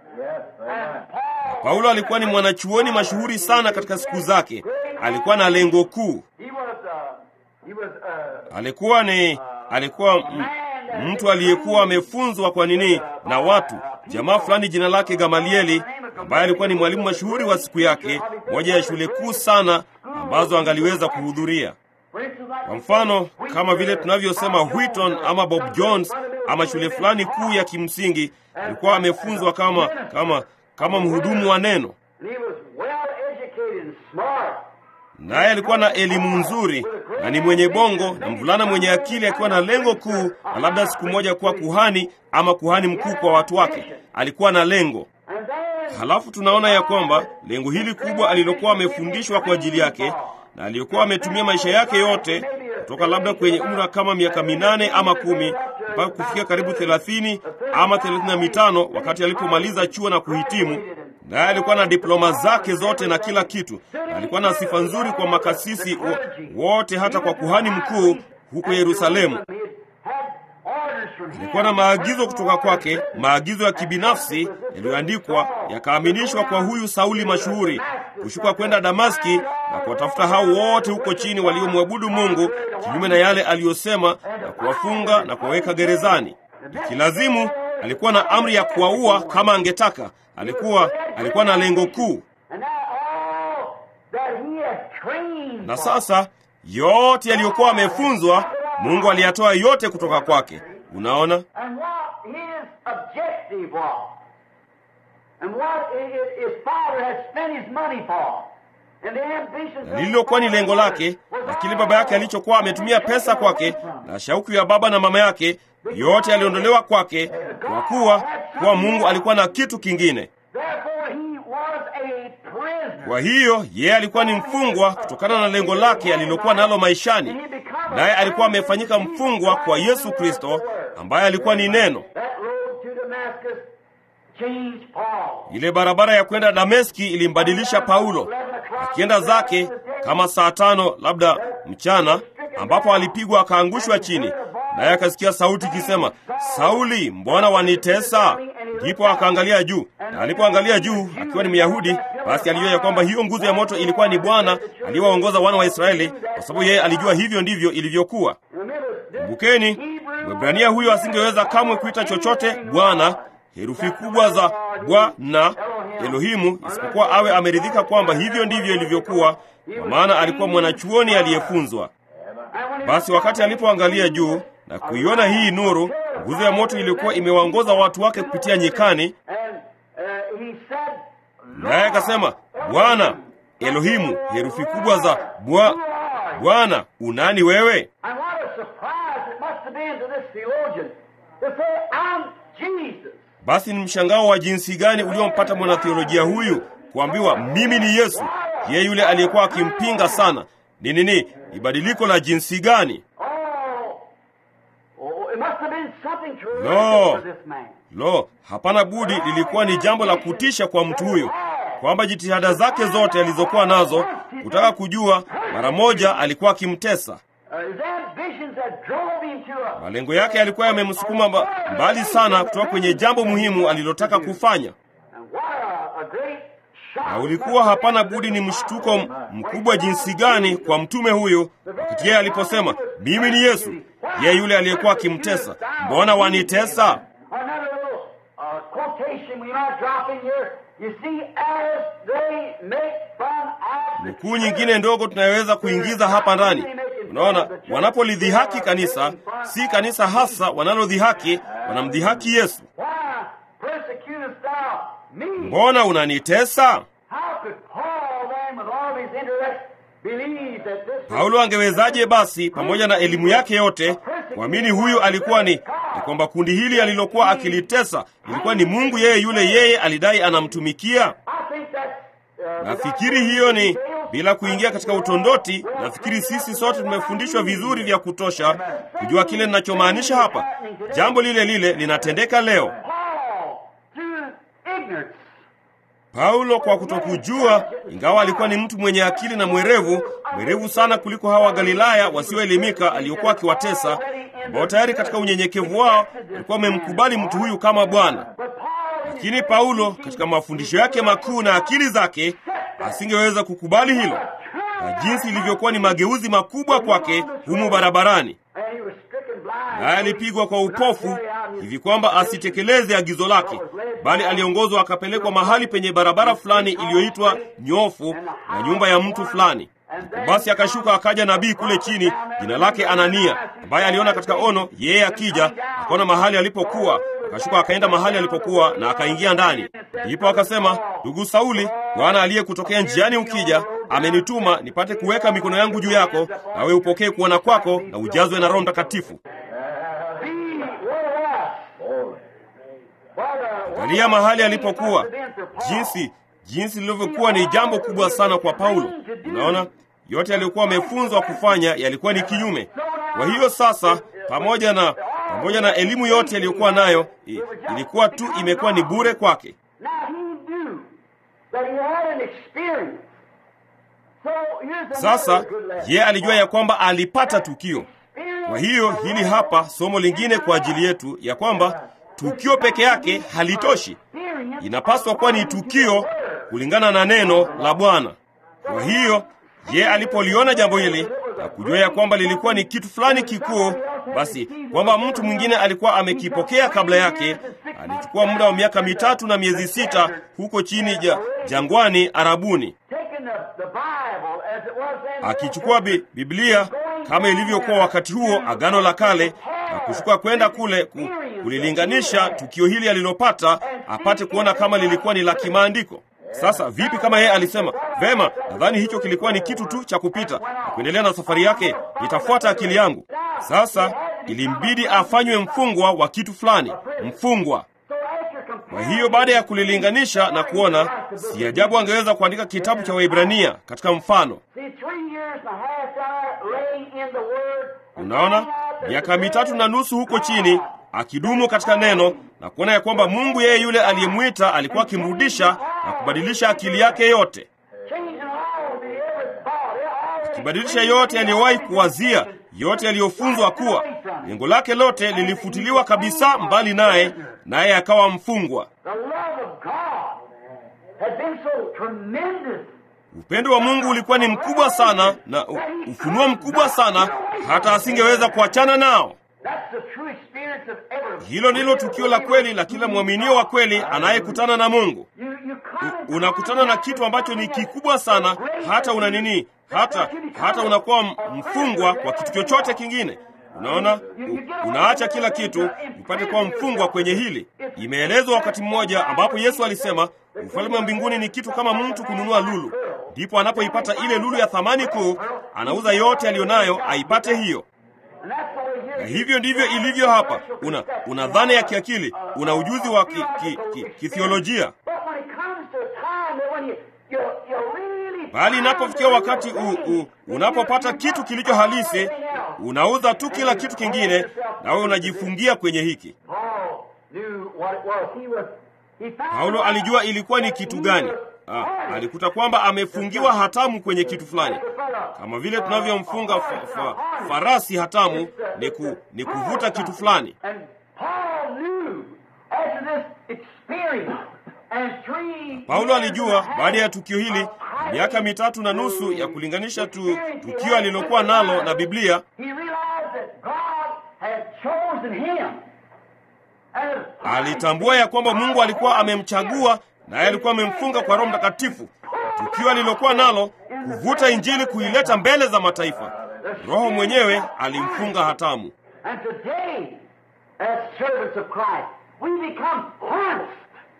S1: Paulo alikuwa ni mwanachuoni mashuhuri sana katika siku zake. Alikuwa na lengo kuu.
S2: He was uh he was uh
S1: Alikuwa ni alikuwa m- mtu aliyekuwa amefunzwa kwa nini na watu. Jamaa fulani jina lake Gamalieli, ambaye alikuwa ni mwalimu mashuhuri wa siku yake, moja ya shule kuu sana ambazo angaliweza kuhudhuria.
S2: for instance like
S1: Kwa mfano kama vile tunavyosema Wheaton ama Bob Jones ama shule fulani kuu ya kimsingi, alikuwa amefunzwa kama kama kama mhudumu wa neno,
S2: and he was well educated and smart.
S1: naye alikuwa na elimu nzuri na ni mwenye bongo na mvulana mwenye akili, akiwa na lengo kuu na labda siku moja kuwa kuhani ama kuhani mkuu kwa watu wake. Alikuwa na lengo.
S2: And then
S1: Halafu tunaona ya kwamba lengo hili kubwa alilokuwa amefundishwa kwa ajili yake na aliyokuwa ametumia maisha yake yote kutoka labda kwenye umra kama miaka minane ama kumi mpaka kufikia karibu thelathini ama thelathini na mitano wakati alipomaliza chuo na kuhitimu. Naye alikuwa na diploma zake zote na kila kitu, na alikuwa na sifa nzuri kwa makasisi wo- wote, hata kwa kuhani mkuu huko Yerusalemu.
S2: he had orders from him.
S1: Alikuwa na maagizo kutoka kwake, maagizo ya kibinafsi yaliyoandikwa yakaaminishwa kwa huyu Sauli mashuhuri, kushuka kwenda Damaski na kuwatafuta hao wote huko chini waliomwabudu Mungu kinyume na yale aliyosema, na kuwafunga na kuwaweka gerezani. Ikilazimu, alikuwa na amri ya kuwaua kama angetaka. Alikuwa alikuwa na lengo kuu,
S2: And now all that he had trained
S1: na
S2: for.
S1: sasa yote yaliyokuwa amefunzwa, Mungu aliyatoa yote kutoka kwake. Unaona,
S2: And what his objective was, and what i- i- his father had spent his money for, and the ambitions
S1: na lililokuwa ni lengo lake na kile baba yake alichokuwa ametumia pesa kwake na shauku ya baba na mama yake, yote yaliondolewa kwake, kwa kuwa kuwa Mungu alikuwa na kitu kingine.
S2: Therefore he was a prisoner.
S1: Kwa hiyo yeye alikuwa ni mfungwa kutokana na lengo lake alilokuwa nalo maishani, naye alikuwa amefanyika mfungwa kwa Yesu Kristo ambaye alikuwa ni neno.
S2: That road to Damascus changed Paul.
S1: Ile barabara ya kwenda Dameski ilimbadilisha Paulo, akienda zake kama saa tano labda mchana, ambapo alipigwa akaangushwa chini, naye akasikia sauti ikisema, Sauli, mbona wanitesa? Ndipo akaangalia juu, na alipoangalia juu, akiwa ni Myahudi, basi alijua ya kwamba hiyo nguzo ya moto ilikuwa ni Bwana aliyewaongoza wana wa Israeli, kwa sababu yeye alijua hivyo ndivyo ilivyokuwa.
S2: Remember, this
S1: Kumbukeni, Mwebrania huyo asingeweza kamwe kuita chochote Bwana, herufi kubwa za Bwana Elohimu, isipokuwa awe ameridhika kwamba hivyo ndivyo ilivyokuwa, kwa maana alikuwa mwanachuoni aliyefunzwa.
S2: and when he
S1: Basi wakati alipoangalia juu na kuiona hii nuru, nguzo ya moto iliyokuwa imewaongoza watu wake kupitia nyikani,
S2: and uh, he said,
S1: naye akasema, Bwana Elohimu, herufi kubwa za Bwa Bwana, unani wewe?
S2: And what a surprise it must have been to this theologian to say, I'm Jesus.
S1: Basi ni mshangao wa jinsi gani uliompata mwanatheolojia huyu kuambiwa mimi ni Yesu, yeye yule aliyekuwa akimpinga sana. Ni nini? Ni badiliko la jinsi gani?
S2: Oh, oh it must have been something terrific
S1: No.
S2: for this man.
S1: Lo, hapana budi, lilikuwa ni jambo la kutisha kwa mtu huyu, kwamba jitihada zake zote alizokuwa nazo kutaka kujua, mara moja alikuwa akimtesa.
S2: Uh, his ambitions that drove him to a
S1: Malengo yake yalikuwa yamemsukuma mba- mbali sana kutoka kwenye jambo muhimu alilotaka kufanya.
S2: And what a, a great shock.
S1: na ulikuwa hapana budi ni mshtuko m- mkubwa jinsi gani kwa mtume huyu wakati yeye aliposema mimi ni Yesu, yeye yule aliyekuwa akimtesa. Mbona wanitesa?
S2: Another little uh, quotation we might drop in here. You see, as they make fun of the
S1: Nukuu nyingine ndogo tunayoweza kuingiza hapa ndani. Unaona, wanapolidhihaki kanisa, si kanisa hasa wanalodhihaki, wanamdhihaki Yesu.
S2: Why persecutest thou me?
S1: Mbona unanitesa?
S2: How could Paul then, with all of his intellect, believe that this was
S1: Paulo angewezaje basi pamoja na elimu yake yote kuamini huyu alikuwa ni, ni kwamba kundi hili alilokuwa akilitesa ilikuwa ni Mungu yeye yule yeye alidai anamtumikia?
S2: I think that's uh,
S1: Nafikiri hiyo ni bila kuingia katika utondoti. Nafikiri sisi sote tumefundishwa vizuri vya kutosha kujua kile ninachomaanisha hapa. Jambo lile lile linatendeka leo.
S2: Paul, through ignorance,
S1: Paulo kwa kutokujua, ingawa alikuwa ni mtu mwenye akili na mwerevu, mwerevu sana kuliko hawa Galilaya wasioelimika aliokuwa akiwatesa, ambao tayari katika unyenyekevu wao walikuwa wamemkubali mtu huyu kama Bwana.
S2: but Paul
S1: Lakini Paulo katika mafundisho yake makuu na akili zake asingeweza kukubali hilo, na jinsi ilivyokuwa ni mageuzi makubwa kwake humu barabarani,
S2: and he was stricken blind.
S1: naye alipigwa kwa upofu hivi kwamba asitekeleze agizo lake, bali aliongozwa akapelekwa mahali penye barabara fulani iliyoitwa nyofu na nyumba ya mtu fulani. Basi akashuka akaja nabii kule chini, jina lake Anania, ambaye aliona katika ono yeye akija, akaona mahali alipokuwa, akashuka akaenda mahali alipokuwa na akaingia ndani. Ndipo akasema, ndugu Sauli, Bwana aliyekutokea njiani ukija amenituma nipate kuweka mikono yangu juu yako, nawe upokee kuona kwako na ujazwe na Roho Mtakatifu.
S2: Be where was. What a-
S1: Angalia mahali alipokuwa, jinsi jinsi lilivyokuwa ni jambo kubwa sana kwa Paulo. Unaona, yote aliyokuwa amefunzwa kufanya yalikuwa ni kinyume. Kwa hiyo sasa, pamoja na pamoja na elimu yote aliyokuwa nayo, i- ilikuwa tu imekuwa ni bure kwake.
S2: Now he knew that he had an experience. So here's
S1: Sasa
S2: another good lesson.
S1: ye alijua ya kwamba alipata tukio.
S2: Experience
S1: Kwa hiyo hili hapa somo lingine kwa ajili yetu ya kwamba tukio peke yake halitoshi,
S2: experience
S1: inapaswa kuwa ni tukio kulingana na neno la Bwana. Kwa hiyo ye alipoliona jambo hili na kujua ya kwamba lilikuwa ni kitu fulani kikuu, basi kwamba mtu mwingine alikuwa amekipokea kabla yake, alichukua muda wa miaka mitatu na miezi sita huko chini ja, jangwani Arabuni,
S2: taking the the Bible as it was then.
S1: akichukua bi, Biblia kama ilivyokuwa wakati huo Agano la Kale na kushuka kwenda kule ku, kulilinganisha tukio hili alilopata apate kuona kama lilikuwa ni la kimaandiko. Sasa vipi kama yeye alisema vema, nadhani hicho kilikuwa ni kitu tu cha kupita na kuendelea na safari yake, itafuata akili yangu. Sasa ilimbidi afanywe mfungwa wa kitu fulani, mfungwa.
S2: So after
S1: Kwa
S2: comparing
S1: hiyo baada ya kulilinganisha na kuona, si ajabu angeweza kuandika kitabu cha Waibrania katika mfano.
S2: See, three years and a half down there, laying in the Word. and
S1: Unaona,
S2: finding out that
S1: miaka
S2: the
S1: mitatu na nusu huko chini akidumu katika neno na kuona ya kwamba Mungu yeye yule aliyemwita alikuwa akimrudisha na kubadilisha akili yake yote,
S2: Changing all the every thought, all
S1: kubadilisha yote aliyowahi kuwazia, yote aliyofunzwa kuwa. Lengo lake lote lilifutiliwa kabisa mbali naye, naye akawa mfungwa.
S2: The love of God had been so tremendous.
S1: Upendo wa Mungu ulikuwa ni mkubwa sana na u- ufunuo mkubwa sana, hata asingeweza kuachana nao.
S2: That's the true experience of every.
S1: Hilo ndilo tukio la kweli la kila mwaminio wa kweli anayekutana na Mungu.
S2: You, you come in
S1: unakutana na kitu ambacho ni kikubwa sana, hata una nini, hata hata unakuwa m- mfungwa kwa kitu chochote kingine. Unaona, U- unaacha kila kitu upate kuwa mfungwa kwenye hili. Imeelezwa wakati mmoja ambapo Yesu alisema ufalme wa mbinguni ni kitu kama mtu kununua lulu, ndipo anapoipata ile lulu ya thamani kuu, anauza yote aliyonayo aipate hiyo.
S2: And that's the way here.
S1: Na hivyo ndivyo ilivyo hapa. Una una dhana ya kiakili, una ujuzi wa ki, ki, ki, kithiolojia
S2: But when it comes to a time that when you, you, you really
S1: bali inapofikia wakati u, u, unapopata kitu kilicho halisi, unauza tu kila kitu kingine, nawe unajifungia kwenye hiki.
S2: Paul knew what it was. He was he found
S1: Paulo alijua ilikuwa ni kitu gani. Ah, alikuta kwamba amefungiwa hatamu kwenye kitu fulani, kama vile tunavyomfunga fa, fa, farasi hatamu ni, ku, ni kuvuta kitu fulani.
S2: And Paul knew after this experience and three
S1: Paulo alijua baada ya tukio hili, miaka mitatu na nusu ya kulinganisha tu tukio alilokuwa nalo na Biblia,
S2: he realized that God had chosen him. as
S1: alitambua ya kwamba Mungu alikuwa amemchagua naye alikuwa amemfunga kwa Roho Mtakatifu. Tukio alilokuwa nalo kuvuta Injili kuileta mbele za mataifa, Roho mwenyewe alimfunga hatamu.
S2: And today, as servants of Christ, we become harnessed.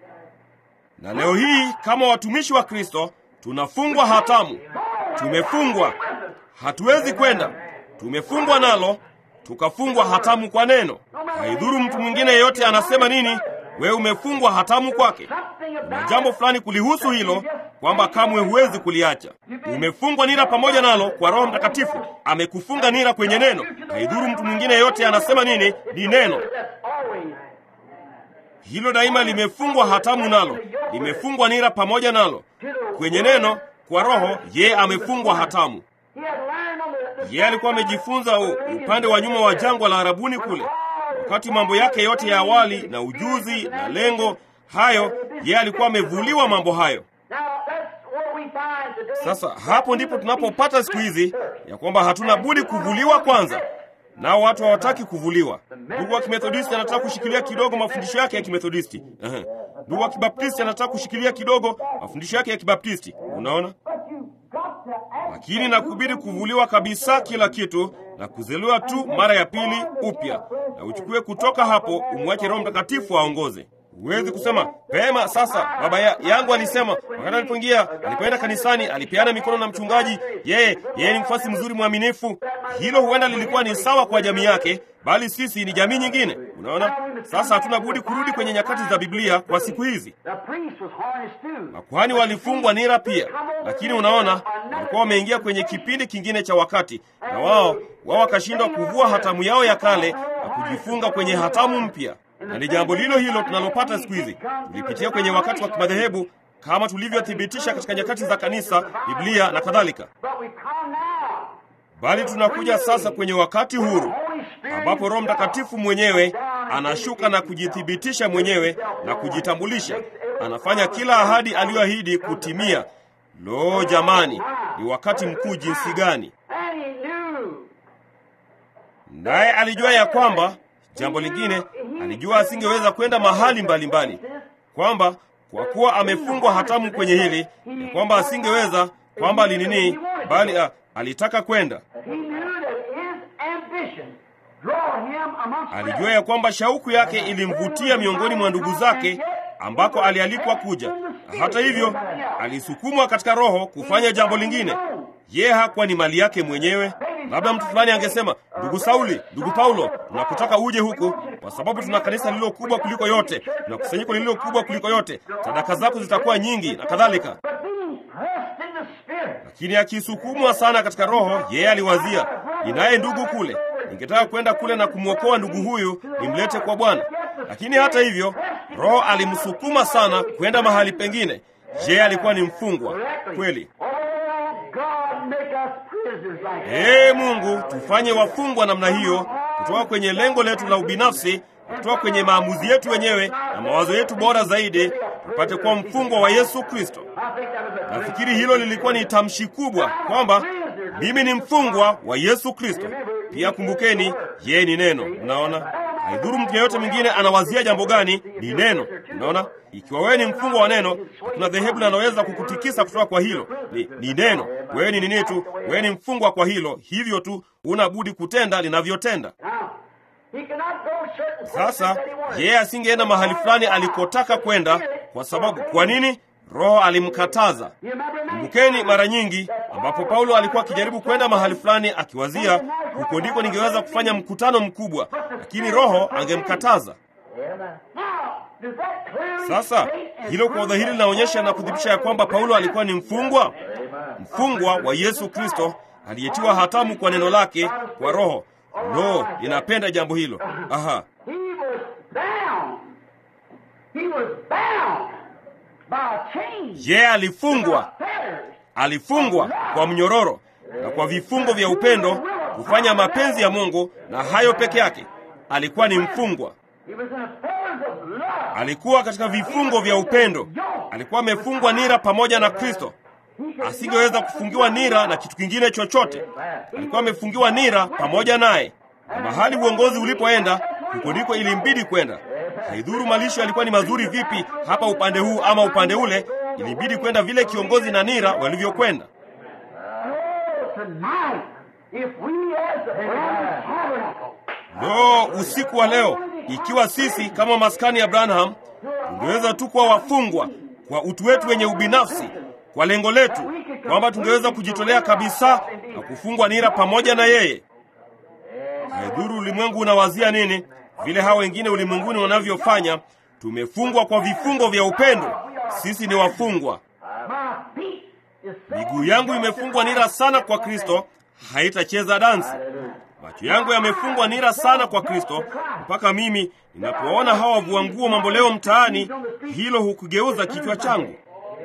S1: Na leo hii kama watumishi wa Kristo tunafungwa hatamu, tumefungwa, hatuwezi kwenda, tumefungwa nalo, tukafungwa hatamu kwa neno. Haidhuru mtu mwingine yeyote anasema nini, wewe umefungwa hatamu kwake.
S2: Something
S1: na
S2: about
S1: jambo fulani kulihusu hilo kwamba kamwe huwezi kuliacha. Umefungwa nira pamoja nalo kwa Roho Mtakatifu, amekufunga nira kwenye neno. Haidhuru mtu mwingine yeyote anasema nini, ni neno
S2: that's always
S1: hilo daima limefungwa hatamu nalo, limefungwa nira pamoja nalo kwenye neno. Kwa Roho yeye amefungwa hatamu.
S2: he had learned on the, the
S1: Yeye alikuwa amejifunza u- upande wa nyuma wa jangwa la Arabuni kule, wakati mambo yake yote ya awali na ujuzi na lengo hayo, yeye alikuwa amevuliwa mambo hayo.
S2: Now that's what we find today.
S1: Sasa hapo ndipo tunapopata siku hizi ya kwamba hatuna budi kuvuliwa kwanza, nao watu hawataki kuvuliwa. Ndugu wa Kimethodisti anataka kushikilia kidogo mafundisho yake ya Kimethodisti. Ehe. Ndugu wa Kibaptisti anataka kushikilia kidogo mafundisho yake ya Kibaptisti. Unaona,
S2: But you got to act.
S1: lakini nakubidi kuvuliwa kabisa kila kitu na kuzaliwa tu mara ya pili upya, na uchukue kutoka hapo, umwache Roho Mtakatifu aongoze. Huwezi kusema pema. Sasa baba ya, yangu alisema wakati alipoingia, alipoenda kanisani, alipeana mikono na mchungaji, yeye yeye ni mfasi mzuri mwaminifu. Hilo huenda lilikuwa ni sawa kwa jamii yake, bali sisi ni jamii nyingine. Unaona, sasa hatuna budi kurudi kwenye nyakati za Biblia kwa siku hizi.
S2: The priest was harnessed too.
S1: Makuhani walifungwa nira pia, lakini unaona, walikuwa wameingia kwenye kipindi kingine cha wakati, na wao wao wakashindwa kuvua hatamu yao ya kale na kujifunga kwenye hatamu mpya. Na ni jambo lilo hilo tunalopata siku hizi. Tulipitia kwenye wakati wa kimadhehebu kama tulivyothibitisha katika nyakati za kanisa, Biblia na kadhalika,
S2: But we come now.
S1: bali tunakuja sasa kwenye wakati huru
S2: Holy Spirit
S1: ambapo Roho Mtakatifu mwenyewe anashuka na kujithibitisha mwenyewe na kujitambulisha. Anafanya kila ahadi aliyoahidi kutimia. Lo, jamani, ni wakati mkuu jinsi gani!
S2: And he knew.
S1: Naye alijua ya kwamba, jambo lingine, alijua asingeweza kwenda mahali mbalimbali mbali. Kwamba kwa kuwa amefungwa hatamu kwenye hili, ya kwamba asingeweza kwamba alinini, bali a, alitaka kwenda.
S2: He knew that his ambition draw him amongst
S1: Alijua ya kwamba shauku yake ilimvutia miongoni mwa ndugu zake ambako alialikwa kuja. Na hata hivyo, alisukumwa katika roho kufanya jambo lingine. Yeye hakuwa ni mali yake mwenyewe. Labda mtu fulani angesema, ndugu Sauli, ndugu Paulo, tunakutaka uje huku kwa sababu tuna kanisa lililo kubwa kuliko yote, tuna kusanyiko lililo kubwa kuliko yote, sadaka zako zitakuwa nyingi na kadhalika.
S2: But being pressed in the spirit,
S1: Lakini akisukumwa sana katika roho, yeye aliwazia, ninaye ndugu kule, ningetaka kwenda kule na kumwokoa ndugu huyu nimlete kwa Bwana. Lakini hata hivyo, roho alimsukuma sana kwenda mahali pengine. Je, alikuwa ni mfungwa kweli?
S2: oh God, make us prisoners like that.
S1: Ee Mungu, tufanye wafungwa namna hiyo, kutoka kwenye lengo letu la ubinafsi, kutoka kwenye maamuzi yetu wenyewe na mawazo yetu bora zaidi, tupate kuwa mfungwa wa Yesu Kristo.
S2: I think that was a great
S1: Nafikiri hilo lilikuwa ni tamshi kubwa kwamba mimi ni mfungwa wa Yesu Kristo. Pia kumbukeni, yeye ni neno. Unaona, haidhuru mtu yeyote mwingine anawazia jambo gani, ni neno. Unaona, ikiwa wewe ni mfungwa wa neno, hakuna dhehebu linaloweza kukutikisa kutoka kwa hilo. Ni, ni neno. Wewe ni nini tu, wewe ni mfungwa kwa hilo, hivyo tu una budi kutenda linavyotenda.
S2: Now, he cannot go certain places
S1: Sasa
S2: that he wanted.
S1: yeye asingeenda mahali fulani alikotaka kwenda, kwa sababu kwa nini? Roho alimkataza.
S2: You remember many
S1: Kumbukeni mara nyingi ambapo Paulo alikuwa akijaribu kwenda mahali fulani akiwazia, huko ndiko ningeweza kufanya mkutano mkubwa, lakini Roho angemkataza.
S2: Now, does that clearly
S1: Sasa
S2: state and
S1: hilo kwa
S2: prove
S1: udhahiri
S2: that
S1: linaonyesha na
S2: Paul
S1: kuthibitisha ya kwamba Paulo alikuwa ni mfungwa, mfungwa wa Yesu Kristo aliyetiwa hatamu kwa neno lake kwa Roho. Lo, ninapenda jambo hilo. Aha,
S2: He was bound. He was bound by a chain.
S1: yeye alifungwa
S2: Fetters.
S1: alifungwa kwa mnyororo na kwa vifungo vya upendo kufanya mapenzi ya Mungu, na hayo peke yake. Alikuwa ni mfungwa,
S2: He was in the fetters of love.
S1: alikuwa katika vifungo vya upendo, alikuwa amefungwa nira pamoja na Kristo. Asingeweza kufungiwa nira na kitu kingine chochote, alikuwa amefungiwa nira pamoja naye, na mahali uongozi ulipoenda, huko ndiko ilimbidi kwenda. Haidhuru malisho yalikuwa ni mazuri vipi hapa upande huu ama upande ule, ilibidi kwenda vile kiongozi na nira walivyokwenda.
S2: Oh, tonight, if we as the Branham Tabernacle
S1: Lo, usiku wa leo, ikiwa sisi kama maskani ya Branham tungeweza tu kuwa wafungwa kwa utu wetu wenye ubinafsi, kwa lengo letu kwamba tungeweza kujitolea kabisa na kufungwa nira pamoja na yeye. Haidhuru ulimwengu unawazia nini, vile hao wengine ulimwenguni wanavyofanya, tumefungwa kwa vifungo vya upendo. Sisi ni wafungwa.
S2: My feet is so
S1: Miguu yangu imefungwa nira sana kwa Kristo, haitacheza dansi. Macho yangu yamefungwa nira sana kwa Kristo, mpaka mimi ninapoona hawa wavua nguo mambo leo mtaani, hilo hukugeuza kichwa changu.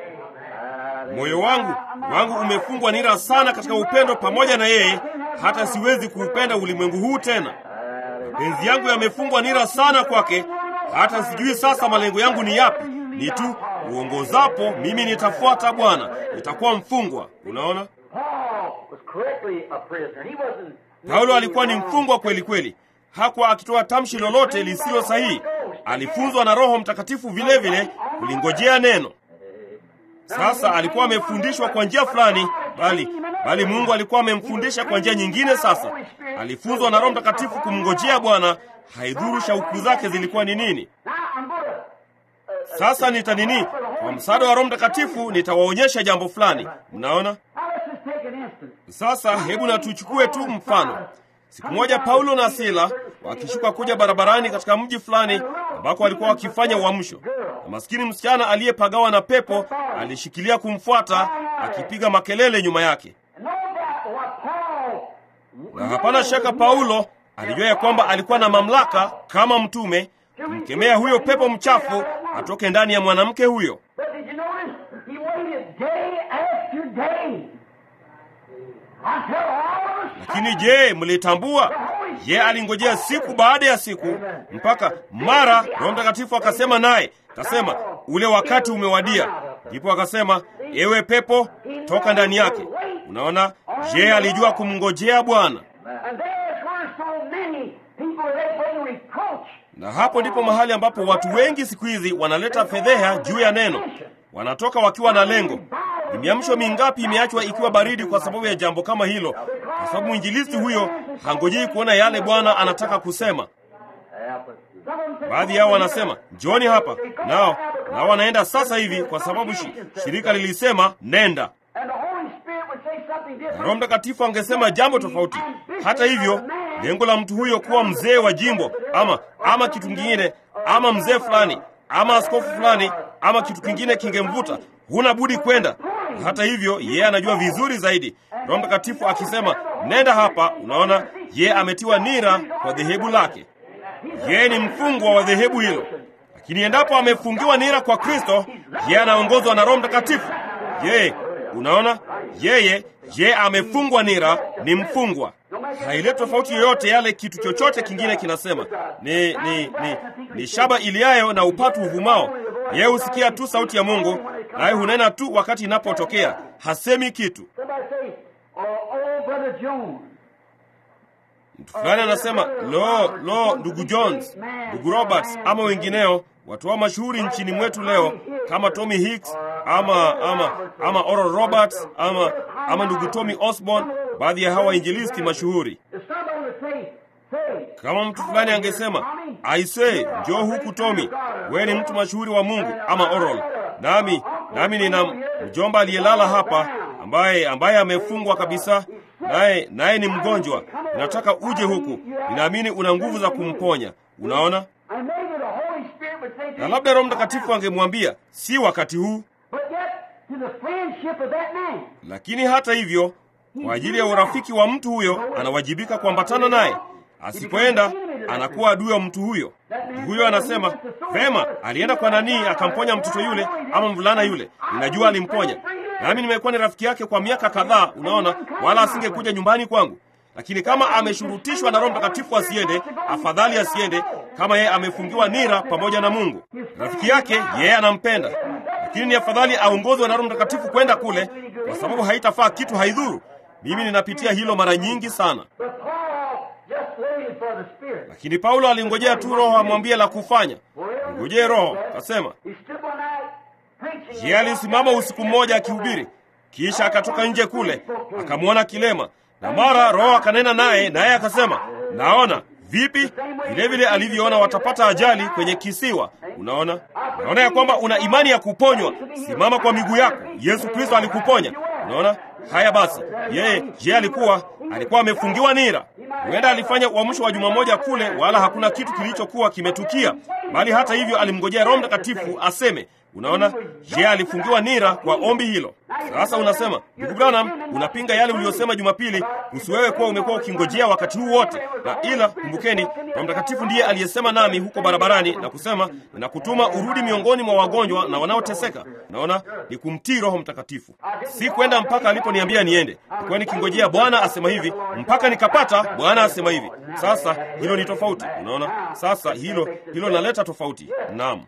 S1: Moyo wangu wangu umefungwa nira sana katika upendo pamoja na yeye, hata siwezi kuupenda ulimwengu huu tena. Mapenzi yangu yamefungwa nira sana kwake, hata sijui sasa malengo yangu ni yapi. Ni tu uongozapo, mimi nitafuata Bwana, nitakuwa mfungwa. Unaona,
S2: Paul was correctly a prisoner. He wasn't.
S1: Paulo alikuwa ni mfungwa kweli kweli, hakuwa akitoa tamshi lolote lisilo sahihi. Alifunzwa na Roho Mtakatifu vile vile kulingojea neno. Sasa alikuwa amefundishwa kwa njia fulani, bali bali Mungu alikuwa amemfundisha kwa njia nyingine. Sasa alifunzwa na Roho Mtakatifu kumngojea Bwana, haidhuru shauku zake zilikuwa ni nini.
S2: Now I'm going to.
S1: Sasa nita nini? Kwa msaada wa Roho Mtakatifu nitawaonyesha jambo fulani. Mnaona?
S2: Now let's just take an instant.
S1: Sasa hebu na tuchukue tu mfano. Siku moja Paulo na Sila wakishuka kuja barabarani katika mji fulani ambako walikuwa wakifanya uamsho, na maskini msichana aliyepagawa na pepo alishikilia kumfuata akipiga makelele nyuma yake,
S2: And no doubt what Paul.
S1: na hapana shaka Paulo alijua ya kwamba alikuwa na mamlaka kama mtume kumkemea huyo pepo mchafu atoke ndani ya mwanamke huyo.
S2: But did you notice? He waited day after day until all of a
S1: Lakini je, mlitambua? Ye alingojea siku baada ya siku mpaka mara Roho Mtakatifu akasema naye, akasema ule wakati umewadia. Ndipo akasema, ewe pepo, toka ndani yake. Unaona, je alijua kumngojea Bwana,
S2: And there's where so many people they bring reproach.
S1: na hapo ndipo mahali ambapo watu wengi siku hizi wanaleta fedheha juu ya neno. Wanatoka wakiwa na lengo, ni miamsho mingapi imeachwa ikiwa baridi kwa sababu ya jambo kama hilo, kwa sababu mwinjilisti huyo hangojei kuona yale Bwana anataka kusema. Baadhi yao wanasema njoni hapa, nao nao wanaenda sasa hivi kwa sababu shi, shirika lilisema nenda. Roho Mtakatifu angesema jambo tofauti. Hata hivyo, lengo la mtu huyo kuwa mzee wa jimbo ama ama kitu kingine ama mzee fulani ama askofu fulani ama kitu kingine kingemvuta, huna budi kwenda. Hata hivyo, yeye anajua vizuri zaidi. Roho Mtakatifu akisema nenda hapa, unaona, yeye ametiwa nira kwa dhehebu lake. Yeye ni mfungwa wa dhehebu hilo, lakini endapo amefungiwa nira kwa Kristo, yeye anaongozwa na Roho Mtakatifu. Yeye unaona, yeye je, amefungwa nira, ni mfungwa. Haileti tofauti yoyote yale kitu chochote kingine kinasema. Ni, ni, ni, ni shaba iliayo na upatu uvumao. Yeye husikia tu sauti ya Mungu, naye hunena tu wakati inapotokea, hasemi kitu. Mtu fulani anasema lo, lo, ndugu Jones, ndugu Roberts ama wengineo, watu wa mashuhuri nchini mwetu leo kama Tommy Hicks ama ama ama Oral Roberts ama ama ndugu Tommy Osborne, baadhi ya hawa wainjilisti mashuhuri. Kama mtu fulani angesema aisee, njoo huku Tommy, wewe ni mtu mashuhuri wa Mungu, ama Oral, nami nami nina mjomba aliyelala hapa ambaye ambaye amefungwa kabisa naye naye ni mgonjwa, ninataka uje huku, ninaamini una nguvu za kumponya. Unaona, na labda Roho Mtakatifu angemwambia si wakati huu, lakini hata hivyo, kwa ajili ya urafiki wa mtu huyo anawajibika kuambatana naye. Asipoenda anakuwa adui wa mtu huyo. Mtu huyo anasema vema, alienda kwa nani akamponya mtoto yule ama mvulana yule, ninajua alimponya nami nimekuwa ni rafiki yake kwa miaka kadhaa, unaona, wala asingekuja nyumbani kwangu. Lakini kama ameshurutishwa na Roho Mtakatifu asiende, afadhali asiende, kama yeye amefungiwa nira pamoja na Mungu. Rafiki yake yeye anampenda, lakini ni afadhali aongozwe na Roho Mtakatifu kwenda kule, kwa sababu haitafaa kitu, haidhuru. Mimi ninapitia hilo mara nyingi sana, lakini Paulo alingojea tu Roho amwambie la kufanya. Ngojee Roho, kasema yeye alisimama usiku mmoja akihubiri, kisha akatoka nje kule akamwona kilema, na mara Roho akanena naye, naye akasema, naona vipi? Vilevile alivyoona watapata ajali kwenye kisiwa. Unaona, naona ya kwamba una imani ya kuponywa. Simama kwa miguu yako, Yesu Kristo alikuponya. Unaona haya basi, yeye je, alikuwa alikuwa amefungiwa nira? Huenda alifanya uamsho wa juma moja kule, wala hakuna kitu kilichokuwa kimetukia, bali hata hivyo alimngojea Roho Mtakatifu aseme Unaona, je, alifungiwa nira kwa ombi hilo? Sasa unasema ndugu Branham, unapinga yale uliyosema Jumapili kuhusu wewe kuwa umekuwa ukingojea wakati huu wote. Na ila kumbukeni, Roho Mtakatifu ndiye aliyesema nami huko barabarani na kusema, ninakutuma urudi miongoni mwa wagonjwa na wanaoteseka. Naona ni kumtii Roho Mtakatifu, si kwenda mpaka aliponiambia niende. Nilikuwa nikingojea Bwana asema hivi mpaka nikapata Bwana asema hivi. Sasa hilo ni tofauti. Unaona, sasa hilo hilo linaleta tofauti. Naam.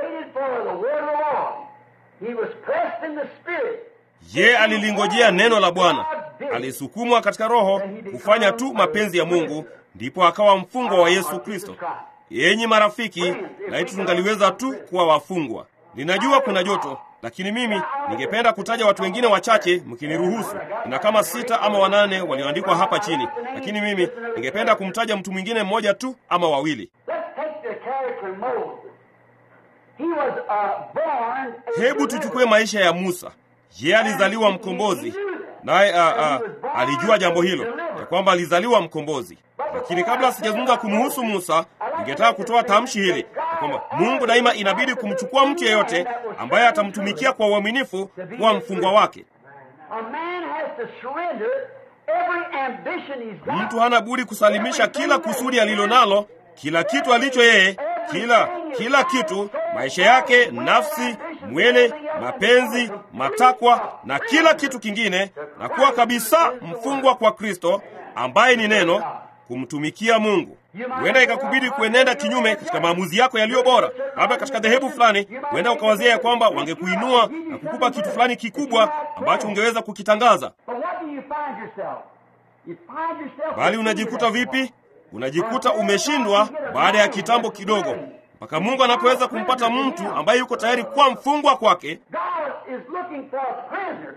S1: Ye alilingojea neno la Bwana, alisukumwa katika Roho kufanya tu mapenzi ya Mungu, ndipo akawa mfungwa wa Yesu Kristo. Yenyi marafiki, laiti tungaliweza tu kuwa wafungwa. Ninajua kuna joto, lakini mimi ningependa kutaja watu wengine wachache, mkiniruhusu. Nina kama sita ama wanane walioandikwa hapa chini, lakini mimi ningependa kumtaja mtu mwingine mmoja tu ama wawili. Hebu tuchukue maisha ya Musa. Yeye alizaliwa mkombozi, naye alijua jambo hilo ya kwamba alizaliwa mkombozi. Lakini kabla sijazungumza kumhusu Musa, ningetaka kutoa tamshi hili ya kwamba Mungu daima inabidi kumchukua mtu yeyote ambaye atamtumikia kwa uaminifu kuwa mfungwa wake. Mtu hana budi kusalimisha kila kusudi alilo nalo, kila kitu alicho yeye kila kila kitu, maisha yake, nafsi, mwili, mapenzi, matakwa na kila kitu kingine, na kuwa kabisa mfungwa kwa Kristo ambaye ni neno, kumtumikia Mungu. Huenda ikakubidi kuenenda kinyume katika maamuzi yako yaliyo bora. Labda katika dhehebu fulani, huenda ukawazia ya kwamba wangekuinua na kukupa kitu fulani kikubwa ambacho ungeweza kukitangaza, bali unajikuta vipi? Unajikuta umeshindwa baada ya kitambo kidogo. mpaka Mungu anapoweza kumpata mtu ambaye yuko tayari kuwa mfungwa kwake.
S2: God is looking for prisoners.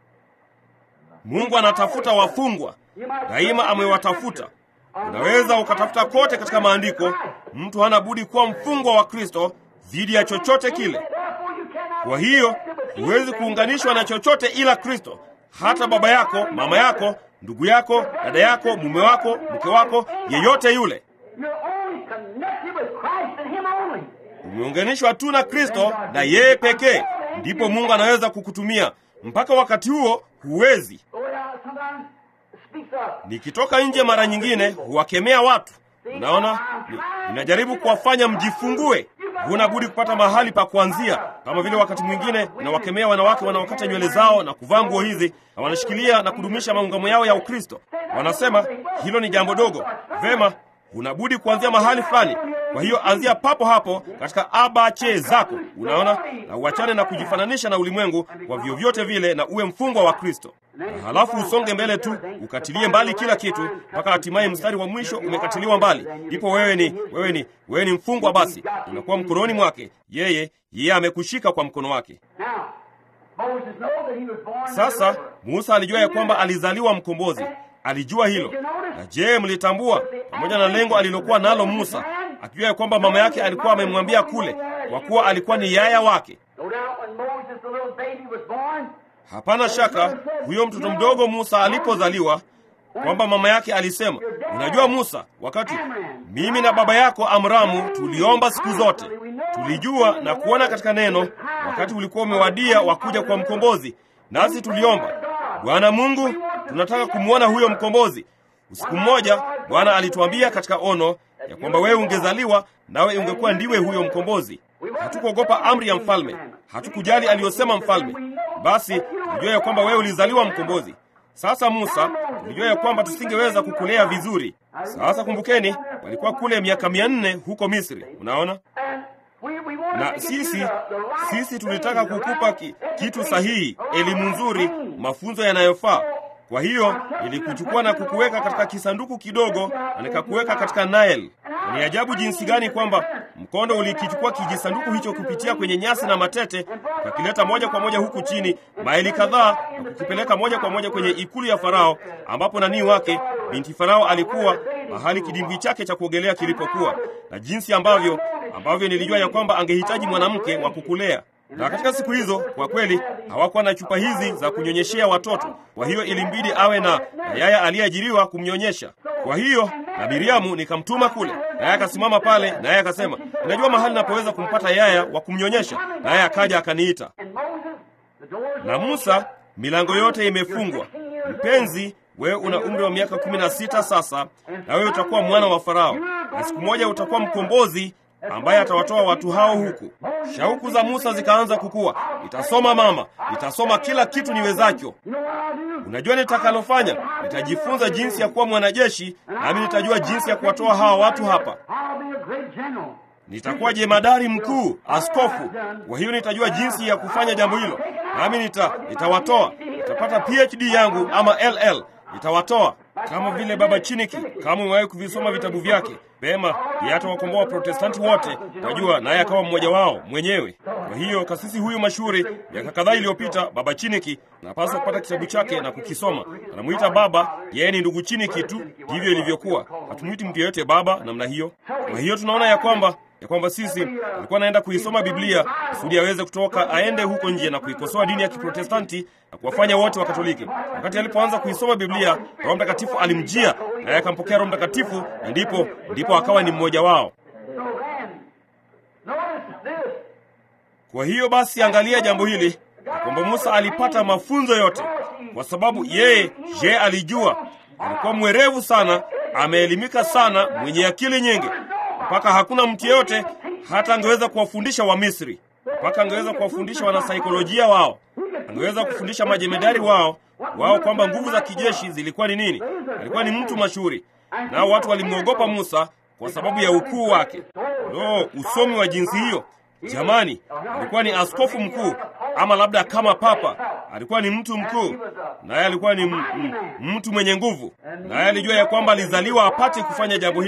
S1: Mungu anatafuta wafungwa, daima amewatafuta. Unaweza ukatafuta kote katika maandiko, mtu hana budi kuwa mfungwa wa Kristo dhidi ya chochote kile.
S2: Therefore you cannot
S1: Kwa hiyo huwezi kuunganishwa na chochote ila Kristo. Hata baba yako, mama yako, ndugu yako, dada yako, mume wako, mke wako, yeyote yule,
S2: You're only connected with Christ and Him only.
S1: umeunganishwa tu na Kristo na yeye pekee, ndipo Mungu anaweza kukutumia. Mpaka wakati huo huwezi.
S2: The way I sometimes speaks of
S1: Nikitoka nje mara nyingine huwakemea watu. Unaona, Ni- ninajaribu kuwafanya mjifungue. Huna budi kupata mahali pa kuanzia, kama vile wakati mwingine nawakemea wanawake wanaokata nywele zao na kuvaa nguo hizi na wanashikilia na kudumisha maungamo yao ya Ukristo. Wanasema hilo ni jambo dogo. Vema, huna budi kuanzia mahali fulani. Kwa hiyo anzia papo hapo katika abache zako, unaona, na uachane na kujifananisha na ulimwengu kwa vyovyote vile, na uwe mfungwa wa Kristo na halafu usonge mbele tu ukatilie mbali kila kitu mpaka hatimaye mstari wa mwisho umekatiliwa mbali, ndipo wewe ni wewe ni wewe ni mfungwa. Basi unakuwa mkononi mwake yeye, yeye amekushika kwa mkono wake.
S2: Now, Moses knows that he was born
S1: Sasa Musa alijua ya kwamba alizaliwa mkombozi, alijua hilo. Na je, mlitambua pamoja na lengo alilokuwa nalo Musa, akijua ya kwamba mama yake alikuwa amemwambia kule, kwa kuwa alikuwa ni yaya wake.
S2: No doubt when Moses, the little baby, was born,
S1: Hapana shaka huyo mtoto mdogo Musa alipozaliwa, kwamba mama yake alisema, unajua Musa, wakati mimi na baba yako Amramu tuliomba siku zote, tulijua na kuona katika neno, wakati ulikuwa umewadia wa kuja kwa mkombozi, nasi tuliomba, Bwana Mungu, tunataka kumwona huyo mkombozi. Usiku mmoja Bwana alituambia katika ono ya kwamba wewe ungezaliwa nawe ungekuwa ndiwe huyo mkombozi. Hatukuogopa amri ya mfalme, hatukujali aliyosema mfalme. Basi tulijua ya kwamba wewe ulizaliwa mkombozi. Sasa Musa, tulijua ya kwamba tusingeweza kukulea vizuri. Sasa kumbukeni, walikuwa kule miaka mia nne huko Misri, unaona
S2: and we, we wanted
S1: na
S2: to get you
S1: sisi
S2: the, the right
S1: sisi
S2: thing,
S1: tulitaka
S2: the
S1: kukupa
S2: right
S1: ki, kitu
S2: education,
S1: sahihi,
S2: the right
S1: elimu nzuri,
S2: thing.
S1: mafunzo yanayofaa. Kwa hiyo nilikuchukua na kukuweka katika kisanduku kidogo na nikakuweka katika Nile. Na ni ajabu jinsi gani kwamba mkondo ulikichukua kijisanduku hicho kupitia kwenye nyasi na matete, ukakileta moja kwa moja huku chini maili kadhaa na kukipeleka moja kwa moja kwenye ikulu ya Farao, ambapo nanii wake binti Farao alikuwa mahali kidimbwi chake cha kuogelea kilipokuwa, na jinsi ambavyo ambavyo nilijua ya kwamba angehitaji mwanamke wa kukulea na katika siku hizo kwa kweli hawakuwa na chupa hizi za kunyonyeshea watoto. Kwa hiyo ilimbidi awe na, na yaya aliyeajiriwa kumnyonyesha. Kwa hiyo na Miriamu nikamtuma kule, naye akasimama pale, naye akasema, ninajua mahali napoweza kumpata yaya wa kumnyonyesha. Naye akaja akaniita.
S2: And Moses, the doors
S1: Na Musa, milango yote imefungwa. Mpenzi, wewe una umri wa miaka kumi na sita sasa, na wewe utakuwa mwana wa Farao, na siku moja utakuwa mkombozi ambaye atawatoa watu hao huku. Shauku za Musa zikaanza kukua. Nitasoma mama, nitasoma kila kitu niwezacho.
S2: You know what I'll do?
S1: Unajua nitakalofanya? Nitajifunza jinsi ya kuwa mwanajeshi, nami nitajua jinsi ya kuwatoa hawa watu hapa.
S2: I'll be a great general.
S1: Nitakuwa jemadari mkuu, askofu. Kwa hiyo nitajua jinsi ya kufanya jambo hilo, nami nita, nitawatoa. Nitapata PhD yangu ama LL, nitawatoa kama vile Baba Chiniki. Kama umewahi kuvisoma vitabu vyake, Pema yeye atawakomboa Protestanti wote, najua naye akawa mmoja wao mwenyewe. Kwa hiyo kasisi huyu mashuhuri, miaka kadhaa iliyopita, Baba Chiniki, napaswa kupata kitabu chake na kukisoma. Anamuita baba, yeye ni ndugu Chiniki tu, ndivyo ilivyokuwa. Hatumwiti mtu yeyote baba namna hiyo. Kwa hiyo tunaona ya kwamba ya kwamba sisi alikuwa anaenda kuisoma Biblia kusudi aweze kutoka aende huko nje na kuikosoa dini ya Kiprotestanti na kuwafanya wote wa Katoliki. Wakati alipoanza kuisoma Biblia, Roho Mtakatifu alimjia naye akampokea Roho Mtakatifu, na ndipo ndipo akawa ni mmoja wao.
S2: So then, notice this.
S1: Kwa hiyo basi, angalia jambo hili ya kwamba Musa alipata mafunzo yote, kwa sababu yeye je, alijua, alikuwa mwerevu sana, ameelimika sana, mwenye akili nyingi, mpaka hakuna mtu yeyote hata angeweza kuwafundisha Wamisri, mpaka angeweza kuwafundisha wanasaikolojia wao, angeweza kufundisha majemedari wao wao kwamba nguvu za kijeshi zilikuwa ni nini. Alikuwa ni mtu mashuhuri, nao watu walimwogopa Musa kwa sababu ya ukuu wake. Lo, usomi wa jinsi hiyo! Jamani, alikuwa ni askofu mkuu, ama labda kama papa. Alikuwa ni mtu mkuu, naye alikuwa ni m- m- mtu mwenye nguvu, naye alijua ya kwamba alizaliwa apate kufanya jambo hili,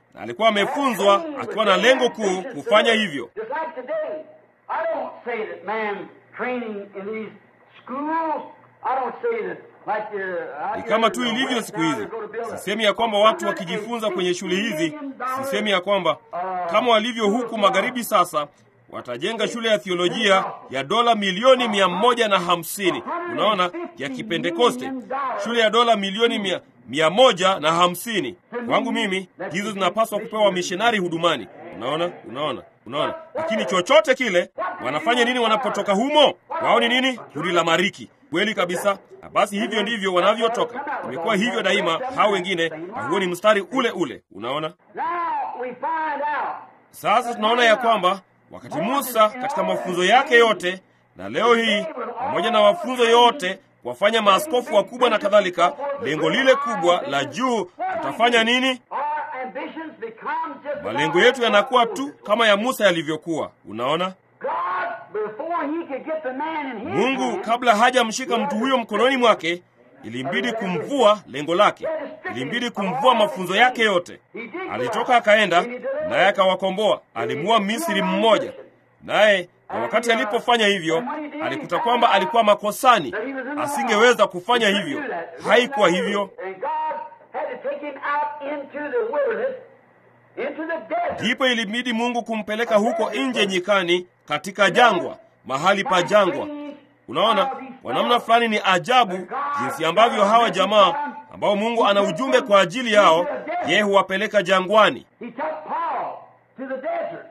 S1: na alikuwa amefunzwa akiwa na lengo kuu kufanya hivyo.
S2: Just like today, I don't say that man training in these schools, I don't say that like the,
S1: Ni kama tu ilivyo siku hizi. Sisemi ya kwamba watu wakijifunza kwenye shule hizi, sisemi ya kwamba kama walivyo huku magharibi sasa watajenga shule ya thiolojia ya dola milioni mia moja na hamsini unaona, ya Kipentekoste, shule ya dola milioni mia, mia moja na hamsini. Kwangu mimi hizo zinapaswa kupewa wamishonari hudumani. Unaona, unaona, unaona. Lakini chochote kile, wanafanya nini wanapotoka humo? Wao ni nini? Kundi la mariki. Kweli kabisa. Na basi hivyo ndivyo wanavyotoka. Imekuwa hivyo daima, hao wengine, na huo ni mstari ule ule. Unaona,
S2: Now we find out
S1: sasa tunaona ya kwamba wakati Musa katika mafunzo yake yote, na leo hii pamoja na mafunzo yote, kuwafanya maaskofu wakubwa na kadhalika, lengo lile kubwa la juu, tutafanya nini?
S2: our ambitions become just
S1: Malengo yetu yanakuwa tu kama ya Musa yalivyokuwa. Unaona,
S2: God, before he could get the man in his
S1: Mungu
S2: hand,
S1: kabla hajamshika mtu huyo mkononi mwake, ilimbidi kumvua lengo lake, ilimbidi kumvua mafunzo yake yote.
S2: he did go
S1: Alitoka
S2: out.
S1: akaenda
S2: And he delivered.
S1: naye akawakomboa, alimuua Misri mmoja naye, na wakati alipofanya hivyo alikuta kwamba alikuwa makosani, asingeweza kufanya hivyo. Haikuwa hivyo,
S2: And God had to take him out into the wilderness, into the desert.
S1: ndipo ilibidi Mungu kumpeleka huko nje nyikani, katika jangwa, mahali pa jangwa. Unaona, kwa namna fulani ni ajabu jinsi ambavyo hawa jamaa ambao Mungu ana ujumbe kwa ajili yao, yeye huwapeleka jangwani.
S2: He took Paul to the desert.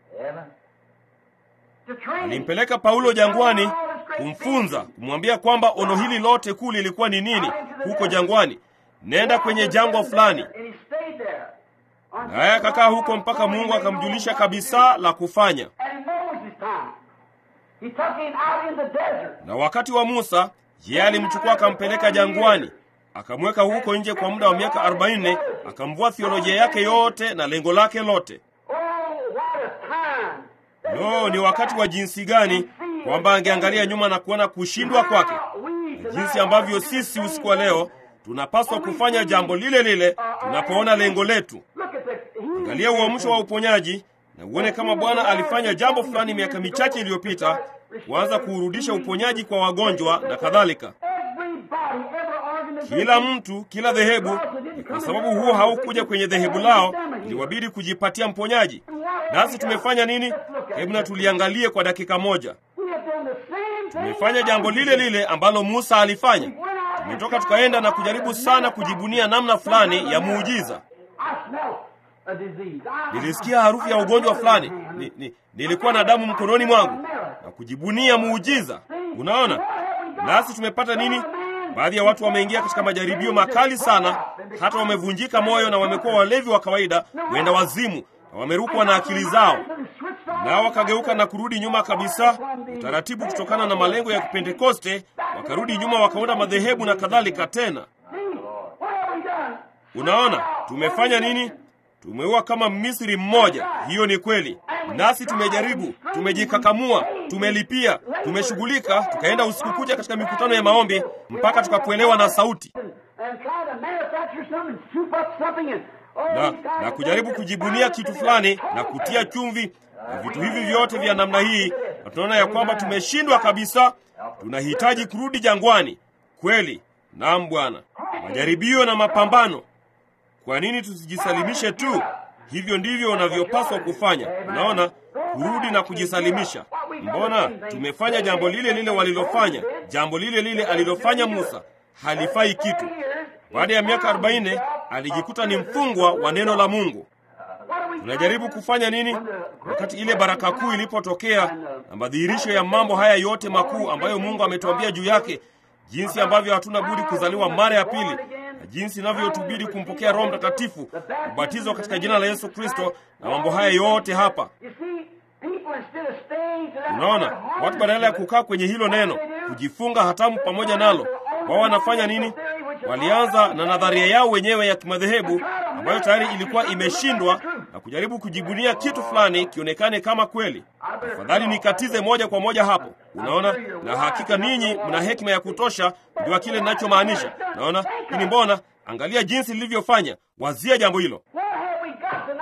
S2: To train him.
S1: Alimpeleka Paulo jangwani kumfunza, kumwambia kwamba ono hili lote kuu lilikuwa ni nini huko jangwani. Nenda kwenye jangwa fulani,
S2: And he stayed there. until
S1: naye akakaa huko mpaka Mungu akamjulisha kabisa la kufanya.
S2: And in Moses' time, he took him out in the desert.
S1: Na wakati wa Musa, yeye alimchukua akampeleka jangwani, akamweka huko nje kwa muda wa miaka 40, akamvua theolojia yake yote na lengo lake lote.
S2: Oh, what a time!
S1: Lo, ni wakati wa jinsi gani kwamba angeangalia nyuma na kuona kushindwa kwake, na jinsi ambavyo sisi usiku wa leo tunapaswa kufanya jambo lile lile tunapoona lengo letu.
S2: Look at the
S1: Angalia uamsho wa uponyaji na uone kama Bwana alifanya jambo fulani miaka michache iliyopita, kuanza kuurudisha uponyaji kwa wagonjwa na kadhalika.
S2: Everybody, every organization.
S1: Kila mtu, kila dhehebu, ni kwa sababu huo haukuja kwenye dhehebu lao, iliwabidi kujipatia mponyaji. Nasi tumefanya nini? Hebu na tuliangalie kwa dakika moja.
S2: We have done the same thing.
S1: Tumefanya jambo lile lile ambalo Musa alifanya. Tumetoka tukaenda na kujaribu sana kujibunia namna fulani ya muujiza.
S2: I smell a disease. I-
S1: Nilisikia harufu ya ugonjwa fulani, ni, ni, nilikuwa na damu mkononi mwangu na kujibunia muujiza. Unaona, nasi tumepata nini? Baadhi ya watu wameingia katika majaribio makali sana, hata wamevunjika moyo na wamekuwa walevi wa kawaida, wenda wazimu, na wamerukwa na akili zao, nao wakageuka na kurudi nyuma kabisa, utaratibu kutokana na malengo ya Kipentekoste, wakarudi nyuma wakaunda madhehebu na kadhalika tena.
S2: What have we done?
S1: Unaona, tumefanya nini? Tumeua kama Misri mmoja. Hiyo ni kweli. Nasi tumejaribu, tumejikakamua, tumelipia, tumeshughulika, tukaenda usiku kuja katika mikutano ya maombi mpaka tukakuelewa na sauti
S2: And try to manufacture something, soup up something, and oh,
S1: na,
S2: these guys
S1: na kujaribu kujibunia kitu fulani na kutia chumvi na vitu hivi vyote vya namna hii, na tunaona ya kwamba tumeshindwa kabisa. Tunahitaji kurudi jangwani. Kweli, naam Bwana. Majaribio na mapambano. Kwa nini tusijisalimishe tu? Hivyo ndivyo unavyopaswa kufanya. Unaona, kurudi na kujisalimisha. Mbona tumefanya jambo lile lile walilofanya, jambo lile lile alilofanya Musa, halifai kitu. Baada ya miaka 40 alijikuta ni mfungwa wa neno la Mungu. Tunajaribu kufanya nini wakati ile baraka kuu ilipotokea na madhihirisho ya mambo haya yote makuu ambayo Mungu ametuambia juu yake, jinsi ambavyo hatuna budi kuzaliwa mara ya pili na jinsi inavyotubidi kumpokea Roho Mtakatifu, kubatizwa katika jina la Yesu Kristo na mambo haya yote hapa.
S2: You see, people instead of staying to that
S1: Unaona, watu badala ya kukaa kwenye hilo neno, kujifunga hatamu pamoja nalo, wao wanafanya nini? Walianza na nadharia yao wenyewe ya kimadhehebu ambayo tayari ilikuwa imeshindwa na kujaribu kujibunia kitu fulani kionekane kama kweli. Afadhali nikatize moja kwa moja hapo. Unaona, na hakika ninyi mna hekima ya kutosha kujua kile ninachomaanisha. Unaona, lakini mbona, angalia jinsi lilivyofanya. Wazia jambo hilo.
S2: What have we got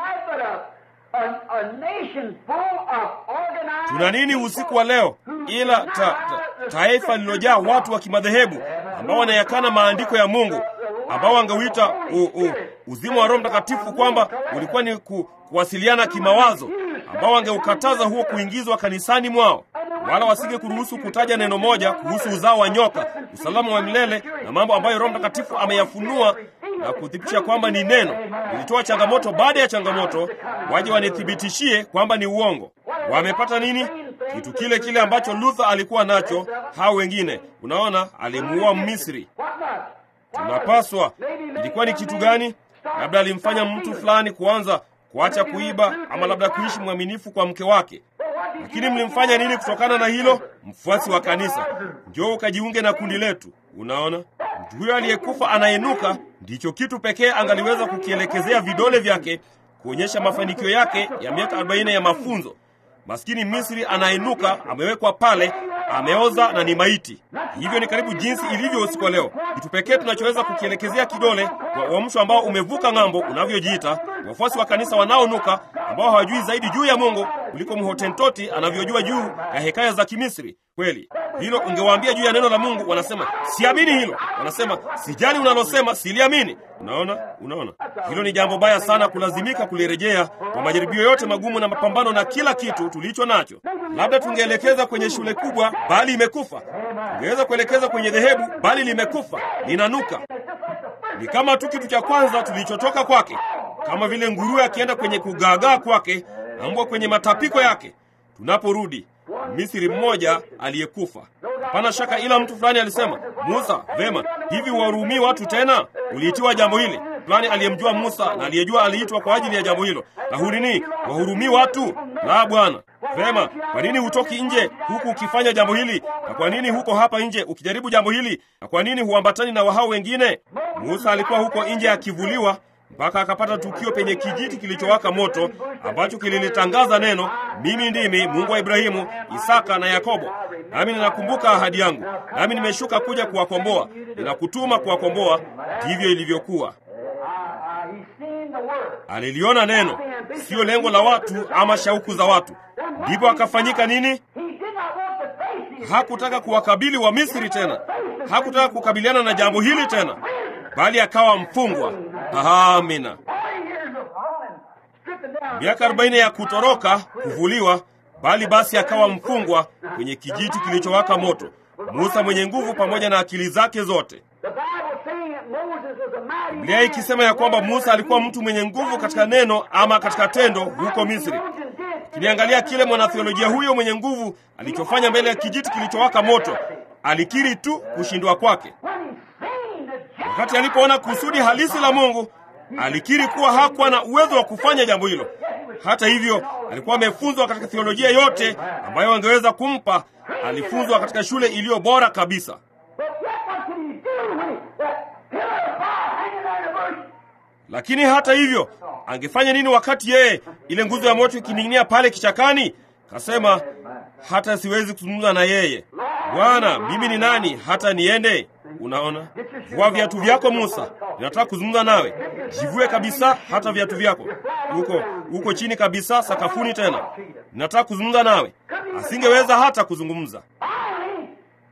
S2: a, a nation full of organized
S1: Tuna nini usiku wa leo ila ta, ta, taifa lililojaa watu wa kimadhehebu ambao wanayakana maandiko ya Mungu, ambao wangeuita u, u, uzima wa Roho Mtakatifu kwamba ulikuwa ni ku, kuwasiliana kimawazo, ambao wangeukataza huo kuingizwa kanisani mwao, wala wasinge kuruhusu kutaja neno moja kuhusu uzao wa nyoka, usalama wa milele na mambo ambayo Roho Mtakatifu ameyafunua na kuthibitisha kwamba ni neno. Nilitoa changamoto baada ya changamoto, waje wanithibitishie kwamba ni uongo. Wamepata nini? Kitu kile kile ambacho Luther alikuwa nacho, hao wengine. Unaona, alimuua Mmisri.
S2: What was?
S1: Tunapaswa, ilikuwa ni kitu gani? Labda alimfanya mtu fulani kuanza kuacha kuiba, ama labda kuishi mwaminifu kwa mke wake. Lakini mlimfanya nini kutokana na hilo? Mfuasi wa kanisa, njoo ukajiunge na kundi letu. Unaona, mtu huyo aliyekufa anainuka, ndicho kitu pekee angaliweza kukielekezea vidole vyake kuonyesha mafanikio yake ya miaka 40 ya mafunzo. Maskini Misri anainuka, amewekwa pale, ameoza na ni maiti. Hivyo ni karibu jinsi ilivyo usiku wa leo. Kitu pekee tunachoweza kukielekezea kidole kwa uamsho ambao umevuka ng'ambo unavyojiita, wafuasi wa kanisa wanaonuka, ambao hawajui zaidi juu ya Mungu kuliko mhotentoti anavyojua juu ya hekaya za Kimisri. Kweli hilo ungewaambia juu ya neno la Mungu, wanasema siamini hilo, wanasema sijali unalosema, siliamini. Unaona, unaona, hilo ni jambo baya sana, kulazimika kulirejea kwa majaribio yote magumu na mapambano na kila kitu tulicho nacho. Labda tungeelekeza kwenye shule kubwa, bali imekufa. Tungeweza kuelekeza kwenye dhehebu, bali limekufa, linanuka. Ni kama tu kitu cha kwanza tulichotoka kwake, kama vile nguruwe akienda kwenye kugaagaa kwake na mbwa kwenye matapiko yake. Tunaporudi Misri mmoja aliyekufa. Hapana shaka, ila mtu fulani alisema, Musa, vema, hivi wahurumii watu tena? Uliitiwa jambo hili fulani, aliyemjua Musa na aliyejua aliitwa kwa ajili ya jambo hilo. Na hunini wahurumii watu? La, Bwana. Vema, kwa nini hutoki nje huku ukifanya jambo hili? Na kwa nini huko hapa nje ukijaribu jambo hili? Na kwa nini huambatani na wahao wengine? Musa alikuwa huko nje akivuliwa mpaka akapata tukio penye kijiti kilichowaka moto ambacho kililitangaza neno, mimi ndimi Mungu wa Ibrahimu, Isaka na Yakobo, nami ninakumbuka ahadi yangu, nami nimeshuka kuja kuwakomboa, ninakutuma kuwakomboa. Ndivyo ilivyokuwa.
S2: Uh, he's seen the word.
S1: Aliliona neno, siyo lengo la watu ama shauku za watu. Ndipo akafanyika nini?
S2: He did not want to face these
S1: Hakutaka kuwakabili wa Misri tena, hakutaka kukabiliana na jambo hili tena, bali akawa mfungwa. Amina.
S2: forty years of hauling, stripping down.
S1: miaka arobaini ya kutoroka kuvuliwa, bali basi akawa mfungwa kwenye kijiti kilichowaka moto. Musa mwenye nguvu pamoja na akili zake zote.
S2: The Bible saying that Moses was a mighty
S1: Biblia
S2: man.
S1: ikisema ya kwamba Musa alikuwa mtu mwenye nguvu katika neno ama katika tendo huko Misri. Kiniangalia kile mwanatheolojia huyo mwenye nguvu alichofanya mbele ya kijiti kilichowaka moto, alikiri tu kushindwa kwake.
S2: When he seen the
S1: Wakati alipoona kusudi halisi la Mungu, alikiri kuwa hakuwa na uwezo wa kufanya jambo hilo. Hata hivyo, alikuwa amefunzwa katika theolojia yote ambayo angeweza kumpa. Alifunzwa katika shule iliyo bora kabisa.
S2: But yet what could he do when he, that pillar of fire hanging there in the bush?
S1: Lakini hata hivyo, angefanya nini wakati yeye ile nguzo ya moto ikining'inia pale kichakani? Kasema, hata siwezi kuzungumza na yeye. Bwana, mimi ni nani hata niende? Unaona, vua viatu vyako Musa, ninataka kuzungumza nawe. Jivue kabisa hata viatu vyako, uko uko chini kabisa sakafuni, tena ninataka kuzungumza nawe. Asingeweza hata kuzungumza.
S2: Finally,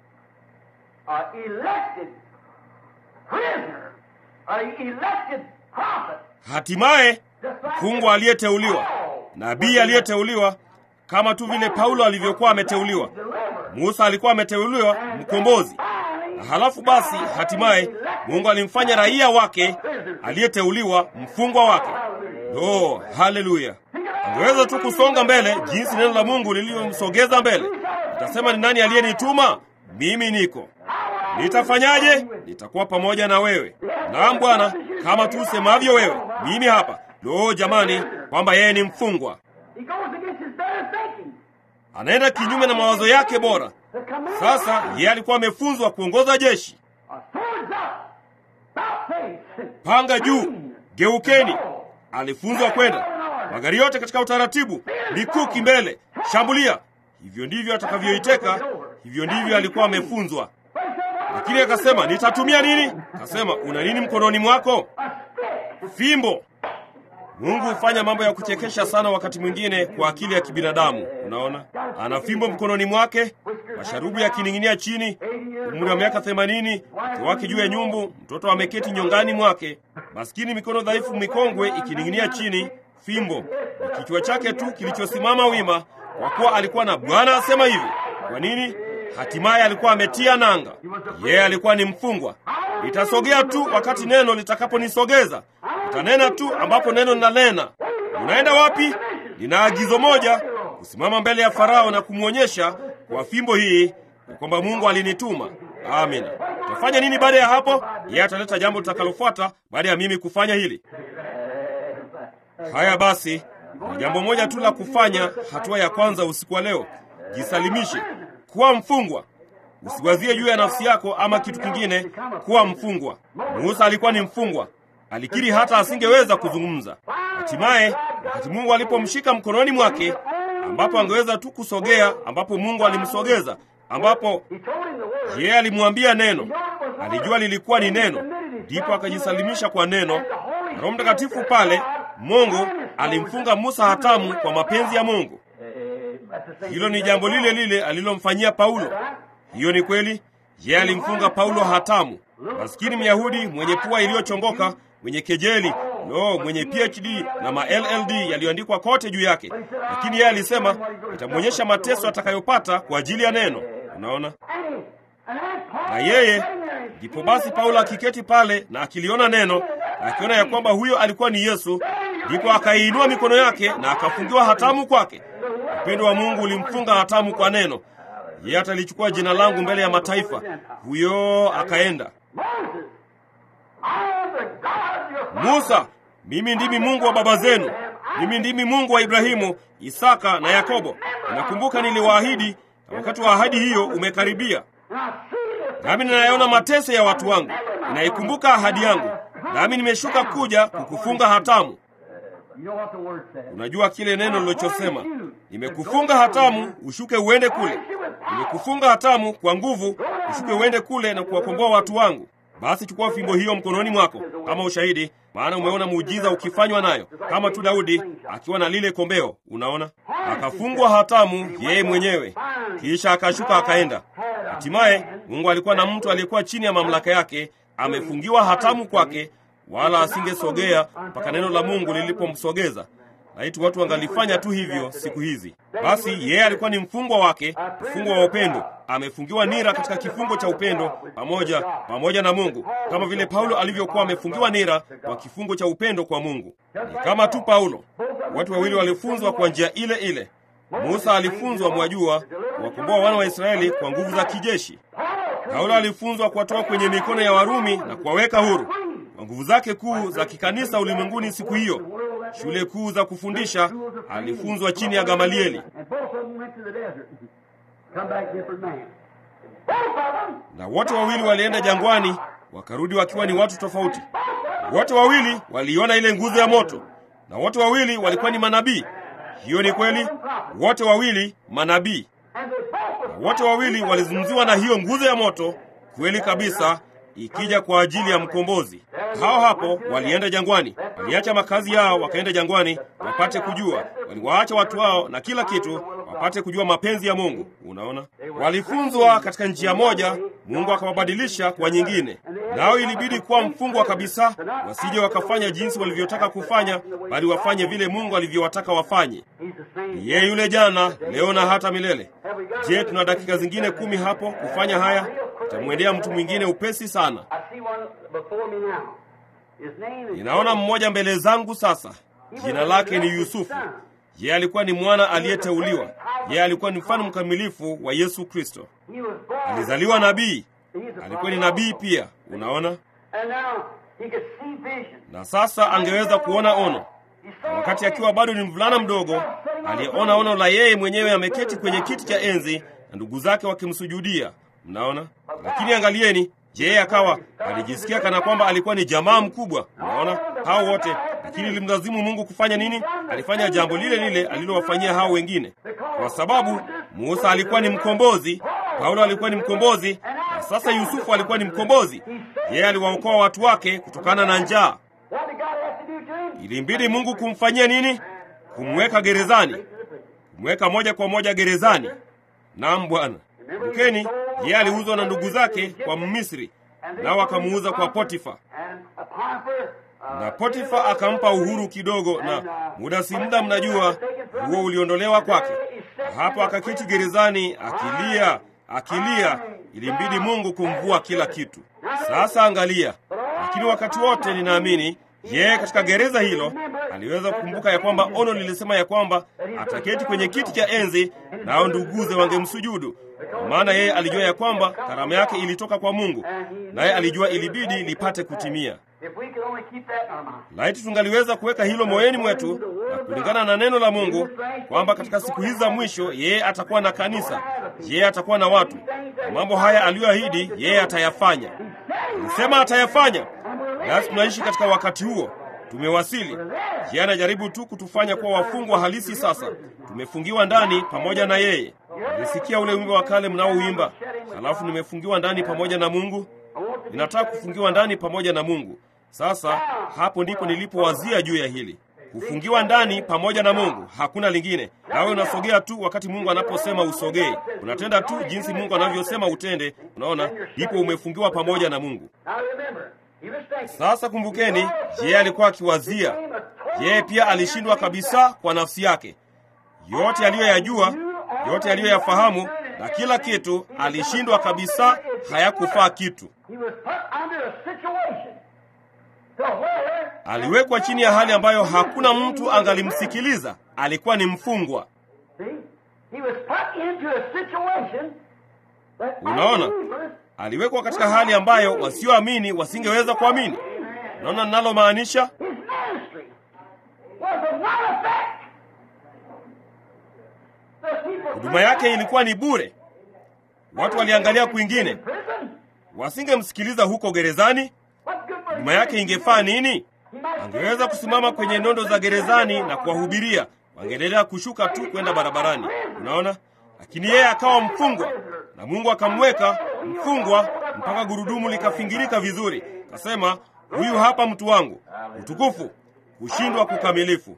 S2: an elected prisoner, an elected prophet,
S1: Hatimaye mfungwa aliyeteuliwa, nabii aliyeteuliwa, kama tu vile Paulo alivyokuwa ameteuliwa. Musa alikuwa ameteuliwa mkombozi, na halafu basi, hatimaye Mungu alimfanya raia wake aliyeteuliwa, mfungwa wake. Oh, haleluya! Angeweza tu kusonga mbele jinsi neno la Mungu lilivyomsogeza mbele. Nitasema, ni nani aliyenituma? Mimi niko. Nitafanyaje? Nitakuwa pamoja na wewe. Naam Bwana, kama tu usemavyo wewe. Mimi hapa. Lo, jamani, kwamba yeye ni mfungwa,
S2: he goes against his better thinking.
S1: anaenda kinyume na mawazo yake bora.
S2: The command
S1: Sasa yeye alikuwa amefunzwa kuongoza jeshi.
S2: a swords up, about face,
S1: Panga juu, geukeni. Alifunzwa kwenda magari yote katika utaratibu, mikuki mbele, shambulia. Hivyo ndivyo atakavyoiteka, hivyo ndivyo alikuwa amefunzwa. Lakini akasema, nitatumia nini? Akasema, una nini mkononi mwako? Fimbo. Mungu hufanya mambo ya kuchekesha sana wakati mwingine kwa akili ya kibinadamu. Unaona, ana fimbo mkononi mwake, masharubu yakining'inia chini, umri wa miaka themanini, mke wake juu ya nyumbu, mtoto ameketi nyongani mwake, maskini, mikono dhaifu mikongwe ikining'inia chini, fimbo na kichwa chake tu kilichosimama wima, kwa kuwa alikuwa na Bwana asema hivi. Kwa nini? Hatimaye alikuwa ametia nanga. Yeye alikuwa ni mfungwa. Nitasogea tu wakati neno litakaponisogeza, nitanena tu ambapo neno linanena. Unaenda wapi? Nina agizo moja, kusimama mbele ya Farao na kumwonyesha kwa fimbo hii ya kwamba Mungu alinituma. Amina. Utafanya nini baada ya hapo? Yeye ataleta jambo litakalofuata baada ya mimi kufanya hili. Haya basi, ni jambo moja tu la kufanya. Hatua ya kwanza usiku wa leo, jisalimishe, kuwa mfungwa. Usiwazie juu ya nafsi yako ama kitu kingine. Kuwa mfungwa. Musa alikuwa ni mfungwa, alikiri hata asingeweza kuzungumza. Hatimaye wakati Mungu alipomshika mkononi mwake, ambapo angeweza tu kusogea, ambapo Mungu alimsogeza, ambapo yeye alimwambia neno, alijua lilikuwa ni neno, ndipo akajisalimisha kwa neno. Na Roho Mtakatifu pale, Mungu alimfunga Musa hatamu kwa mapenzi ya Mungu. Hilo ni jambo lile lile alilomfanyia Paulo. Hiyo ni kweli. Yeye alimfunga Paulo hatamu. Maskini Myahudi mwenye pua iliyochongoka, mwenye kejeli, no, mwenye PhD na ma LLD yaliyoandikwa kote juu yake, lakini yeye alisema itamwonyesha mateso atakayopata kwa ajili ya neno. Unaona, na yeye ndipo basi Paulo akiketi pale na akiliona neno na akiona ya kwamba huyo alikuwa ni Yesu, ndipo akaiinua mikono yake na akafungiwa hatamu kwake. Upendo wa Mungu ulimfunga hatamu kwa neno. Yeye atalichukua jina langu mbele ya mataifa. Huyo akaenda. Musa, mimi ndimi Mungu wa baba zenu, mimi ndimi Mungu wa Ibrahimu, Isaka na Yakobo. Nakumbuka niliwaahidi, na wakati wa ahadi hiyo umekaribia, nami ninayaona mateso ya watu wangu, ninaikumbuka ahadi yangu, nami nimeshuka kuja kukufunga hatamu. Unajua kile neno lilochosema, nimekufunga hatamu ushuke uende kule. Nimekufunga hatamu kwa nguvu ushuke uende kule na kuwakomboa watu wangu. Basi chukua fimbo hiyo mkononi mwako kama ushahidi, maana umeona muujiza ukifanywa nayo, kama tu Daudi akiwa na lile kombeo. Unaona, akafungwa hatamu yeye mwenyewe, kisha akashuka akaenda. Hatimaye Mungu alikuwa na mtu aliyekuwa chini ya mamlaka yake, amefungiwa hatamu kwake, wala asingesogea mpaka neno la Mungu lilipomsogeza. Laiti watu wangalifanya tu hivyo siku hizi. Basi yeye alikuwa ni mfungwa wake, mfungwa wa upendo, amefungiwa nira katika kifungo cha upendo pamoja pamoja na Mungu, kama vile Paulo alivyokuwa amefungiwa nira kwa kifungo cha upendo kwa Mungu. Ni kama tu Paulo, watu wawili walifunzwa kwa njia ile ile. Musa alifunzwa, mwajua, kuwakomboa wana wa Israeli kwa nguvu za kijeshi. Paulo alifunzwa kuwatoa kwenye mikono ya Warumi na kuwaweka huru kwa nguvu zake kuu za kikanisa ulimwenguni siku hiyo. Shule kuu za kufundisha alifunzwa chini ya Gamalieli, na wote wawili walienda jangwani, wakarudi wakiwa ni watu tofauti. Wote wawili waliona ile nguzo ya moto, na wote wawili walikuwa ni manabii. Hiyo ni kweli, wote wawili manabii, na wote wawili walizungumziwa na hiyo nguzo ya moto. Kweli kabisa, ikija kwa ajili ya mkombozi. Hao hapo walienda jangwani, waliacha makazi yao wakaenda jangwani wapate kujua, waliwaacha watu wao na kila kitu wapate kujua mapenzi ya Mungu. Unaona, walifunzwa katika njia moja, Mungu akawabadilisha kwa nyingine, nao ilibidi kuwa mfungwa kabisa, wasije wakafanya jinsi walivyotaka kufanya, bali wafanye vile Mungu alivyowataka wafanye. Yeye yule jana, leo na hata milele. Je, tuna dakika zingine kumi hapo kufanya haya? Itamwendea mtu mwingine upesi sana. Ninaona mmoja mbele zangu sasa, jina lake ni Yusufu. Yeye alikuwa ni mwana aliyeteuliwa. Yeye alikuwa ni mfano mkamilifu wa Yesu Kristo. Alizaliwa nabii, alikuwa ni nabii pia. Unaona, na sasa angeweza kuona ono, na wakati akiwa bado ni mvulana mdogo, aliyeona ono la yeye mwenyewe ameketi kwenye kiti cha enzi na ndugu zake wakimsujudia. Mnaona, lakini angalieni, je, akawa alijisikia kana kwamba alikuwa ni jamaa mkubwa. Unaona, hao wote, lakini ilimlazimu Mungu kufanya nini? Alifanya jambo lile lile alilowafanyia hao wengine, kwa sababu Musa alikuwa ni mkombozi, Paulo alikuwa ni mkombozi, na sasa Yusufu alikuwa ni mkombozi. Yeye aliwaokoa watu wake kutokana na njaa. ilimbidi Mungu kumfanyia nini? Kumweka gerezani, kumweka moja kwa moja gerezani. Naam Bwana. Kumbukeni, yeye aliuzwa na ndugu zake kwa Mmisri, nao akamuuza kwa Potifa, na Potifa akampa uhuru kidogo, na muda si muda, mnajua huo uliondolewa kwake. Hapo akaketi gerezani akilia, akilia. Ilimbidi Mungu kumvua kila kitu. Sasa angalia, lakini wakati wote ninaamini yeye katika gereza hilo aliweza kukumbuka ya kwamba ono lilisema ya kwamba ataketi kwenye kiti cha enzi, nao nduguze wangemsujudu. Kwa maana yeye alijua ya kwamba karama yake ilitoka kwa Mungu, naye alijua ilibidi lipate kutimia. Laiti tungaliweza kuweka hilo moyoni mwetu na kulingana na neno la Mungu kwamba katika siku hizi za mwisho yeye atakuwa na kanisa, yeye atakuwa na watu, na mambo haya aliyoahidi yeye atayafanya. Alisema atayafanya, nasi tunaishi katika wakati huo. Tumewasili. Yeye anajaribu tu kutufanya kuwa wafungwa halisi. Sasa tumefungiwa ndani pamoja na yeye. Nilisikia ule wimbo wa kale mnaouimba, halafu nimefungiwa ndani pamoja na Mungu. Ninataka kufungiwa ndani pamoja na Mungu. Sasa hapo ndipo nilipowazia juu ya hili kufungiwa ndani pamoja na Mungu, hakuna lingine. Nawe unasogea tu wakati Mungu anaposema usogee, unatenda tu jinsi Mungu anavyosema utende. Unaona, ndipo umefungiwa pamoja na Mungu. Sasa kumbukeni, yeye alikuwa akiwazia, yeye pia alishindwa kabisa kwa nafsi yake. Yote aliyoyajua, yote aliyoyafahamu na kila kitu, alishindwa kabisa, hayakufaa kitu. Aliwekwa chini ya hali ambayo hakuna mtu angalimsikiliza. Alikuwa ni mfungwa. Unaona, aliwekwa katika hali ambayo wasioamini wasingeweza kuamini. Unaona ninalomaanisha? Huduma yake ilikuwa ni bure. Watu waliangalia kwingine, wasingemsikiliza huko gerezani. Huduma yake ingefaa nini? Angeweza kusimama kwenye nondo za gerezani na kuwahubiria, wangeendelea kushuka tu kwenda barabarani. Unaona, lakini yeye akawa mfungwa na Mungu akamweka mfungwa mpaka gurudumu likafingirika vizuri. Kasema, huyu hapa mtu wangu. Utukufu, kushindwa kukamilifu.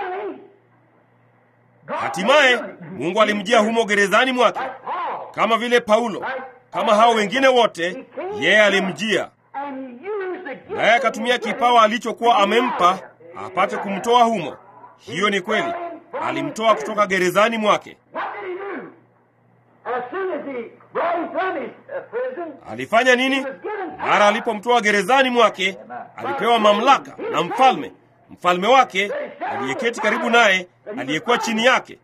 S1: Hatimaye Mungu alimjia humo gerezani mwake, kama vile Paulo, kama hao wengine wote, yeye alimjia naye akatumia kipawa alichokuwa amempa apate kumtoa humo. Hiyo ni kweli, alimtoa kutoka gerezani mwake. Alifanya nini? Mara alipomtoa gerezani mwake, alipewa mamlaka na mfalme, mfalme wake aliyeketi karibu naye, aliyekuwa chini yake.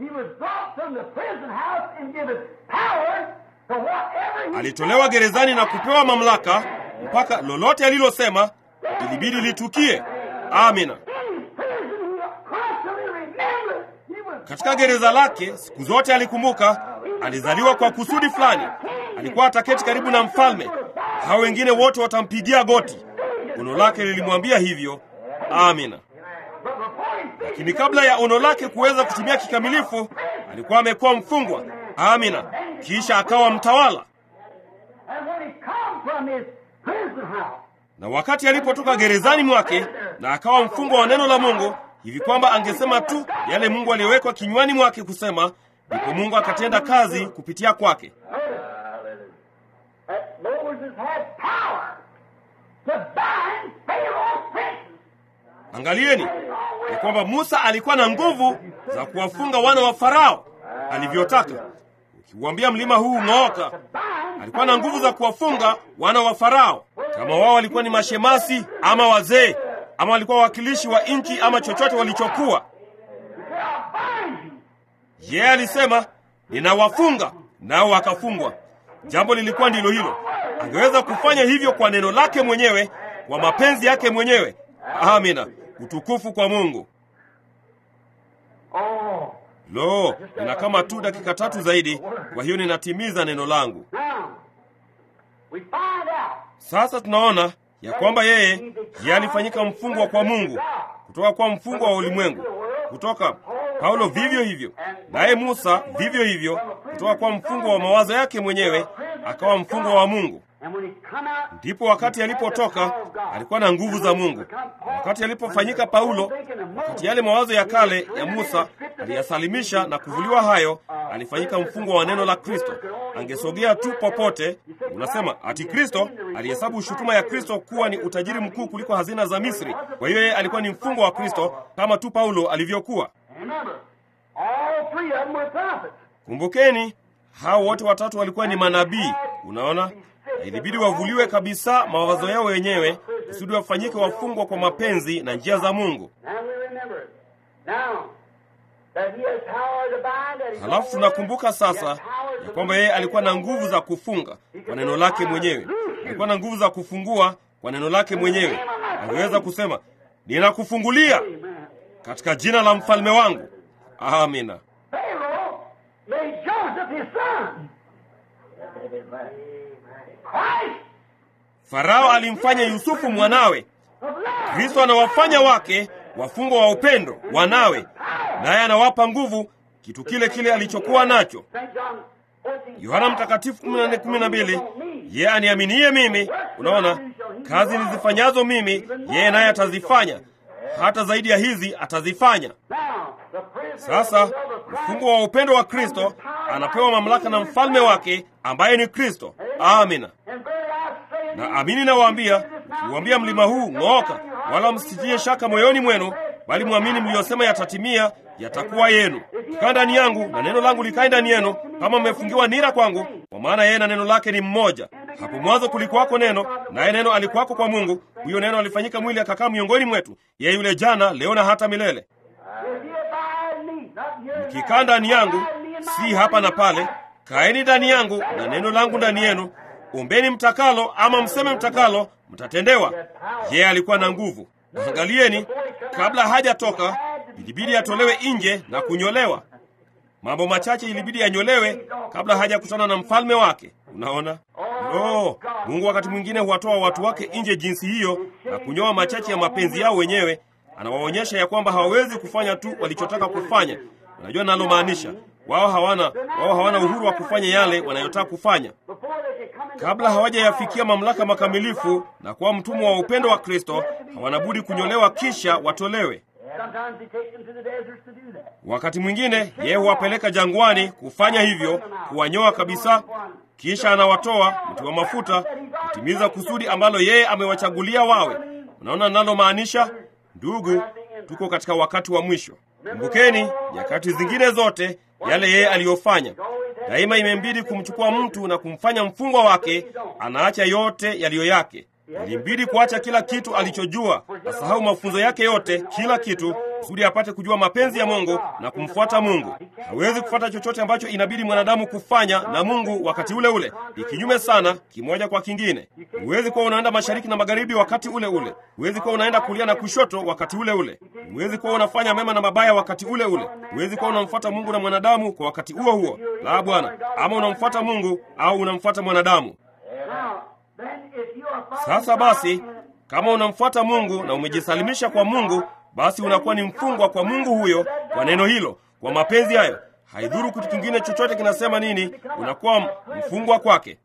S1: Alitolewa gerezani na kupewa mamlaka mpaka lolote alilosema ilibidi litukie. Amina. Katika gereza lake siku zote alikumbuka, alizaliwa kwa kusudi fulani. Alikuwa ataketi karibu na mfalme, hao wengine wote watampigia goti. Ono lake lilimwambia hivyo. Amina. Lakini kabla ya ono lake kuweza kutimia kikamilifu, alikuwa amekuwa mfungwa. Amina. Kisha akawa mtawala na wakati alipotoka gerezani mwake na akawa mfungwa wa neno la Mungu, hivi kwamba angesema tu yale Mungu aliyowekwa kinywani mwake kusema, ndipo Mungu akatenda kazi kupitia kwake. Angalieni ya kwamba Musa alikuwa na nguvu za kuwafunga wana wa Farao alivyotaka. Ukiuambia mlima huu ng'ooka, alikuwa na nguvu za kuwafunga wana wa Farao. Kama wao walikuwa ni mashemasi ama wazee ama walikuwa wawakilishi wa nchi ama chochote walichokuwa, yeye yeah, alisema ninawafunga, nao wakafungwa. Jambo lilikuwa ndilo hilo. Angeweza kufanya hivyo kwa neno lake mwenyewe, kwa mapenzi yake mwenyewe. Amina, utukufu kwa Mungu. Lo, nina kama tu dakika tatu zaidi, kwa hiyo ninatimiza neno langu. Sasa tunaona ya kwamba yeye yeye alifanyika mfungwa kwa Mungu, kutoka kwa mfungwa wa ulimwengu, kutoka Paulo vivyo hivyo, naye Musa vivyo hivyo, kutoka kwa mfungwa wa mawazo yake mwenyewe akawa mfungwa wa Mungu. Ndipo wakati alipotoka alikuwa na nguvu za Mungu. wakati alipofanyika Paulo, wakati yale mawazo ya kale ya Musa aliyasalimisha na kuvuliwa hayo, alifanyika mfungwa wa neno la Kristo. Angesogea tu popote. Unasema ati Kristo alihesabu shutuma ya Kristo kuwa ni utajiri mkuu kuliko hazina za Misri. Kwa hiyo yeye alikuwa ni mfungwa wa Kristo kama tu Paulo alivyokuwa. Kumbukeni, hao wote watatu walikuwa ni manabii. Unaona, na ilibidi wavuliwe kabisa mawazo yao wenyewe kusudi wafanyike wafungwa kwa mapenzi na njia za Mungu. Halafu tunakumbuka sasa ya kwamba yeye alikuwa na nguvu za kufunga kwa neno lake mwenyewe, alikuwa na nguvu za kufungua kwa neno lake mwenyewe. Angeweza kusema ninakufungulia katika jina la mfalme wangu. Amina. Farao alimfanya Yusufu mwanawe. Kristo anawafanya wake wafungwa wa upendo, wanawe, naye anawapa nguvu, kitu kile kile alichokuwa nacho. Yohana Mtakatifu 14:12, yeye aniaminiye mimi, unaona, kazi nizifanyazo mimi, yeye naye atazifanya, hata zaidi ya hizi atazifanya. Sasa mfungwa wa upendo wa Kristo anapewa mamlaka na mfalme wake ambaye ni Kristo. Amina. Na amini nawaambia, mkiuambia mlima huu ng'ooka, wala msitie shaka moyoni mwenu, bali mwamini mliyosema yatatimia, yatakuwa yenu. Kaa ndani yangu na neno langu likae ndani yenu, kama mmefungiwa nira kwangu, kwa maana yeye na neno lake ni mmoja. Hapo mwanzo kulikuwako neno, naye neno alikuwako kwa Mungu, huyo neno alifanyika mwili akakaa miongoni mwetu. Yeye yule jana, leo na hata milele. Mkikaa ndani yangu, si hapa na pale, kaeni ndani yangu na neno langu ndani yenu. Ombeni mtakalo ama mseme mtakalo, mtatendewa. Yeye alikuwa na nguvu. Angalieni, kabla hajatoka ilibidi atolewe nje na kunyolewa. Mambo machache ilibidi yanyolewe kabla hajakutana na mfalme wake. Unaona, oh, Mungu wakati mwingine huwatoa watu wake nje jinsi hiyo na kunyoa machache ya mapenzi yao wenyewe. Anawaonyesha ya kwamba hawawezi kufanya tu walichotaka kufanya. Unajua nalomaanisha? Wao hawana wao hawana uhuru wa kufanya yale wanayotaka kufanya kabla hawajayafikia mamlaka makamilifu na kuwa mtumwa wa upendo wa Kristo. Hawana budi kunyolewa kisha watolewe. Wakati mwingine yeye huwapeleka jangwani kufanya hivyo, kuwanyoa kabisa, kisha anawatoa mti wa mafuta kutimiza kusudi ambalo yeye amewachagulia wawe. Unaona ninalomaanisha, ndugu? Tuko katika wakati wa mwisho. Kumbukeni nyakati zingine zote yale yeye aliyofanya. Daima imembidi kumchukua mtu na kumfanya mfungwa wake, anaacha yote yaliyo yake. Ilimbidi kuacha kila kitu alichojua, asahau mafunzo yake yote, kila kitu, kusudi apate kujua mapenzi ya Mungu na kumfuata Mungu. Hawezi kufuata chochote ambacho inabidi mwanadamu kufanya na Mungu wakati ule ule, ni kinyume sana, kimoja kwa kingine. Huwezi kuwa unaenda mashariki na magharibi wakati ule ule. Huwezi kuwa unaenda kulia na kushoto wakati ule ule. Huwezi kuwa unafanya mema na mabaya wakati ule ule. Huwezi kuwa unamfuata Mungu na mwanadamu kwa wakati huo huo. La, Bwana, ama unamfuata Mungu au unamfuata mwanadamu. Sasa basi, kama unamfuata Mungu na umejisalimisha kwa Mungu, basi unakuwa ni mfungwa kwa Mungu huyo, kwa neno hilo, kwa mapenzi hayo. Haidhuru kitu kingine chochote kinasema nini, unakuwa mfungwa kwake.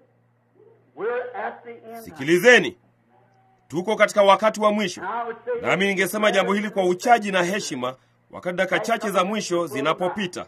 S1: Sikilizeni, tuko katika wakati wa mwisho, nami ningesema jambo hili kwa uchaji na heshima, wakati dakika chache za mwisho zinapopita.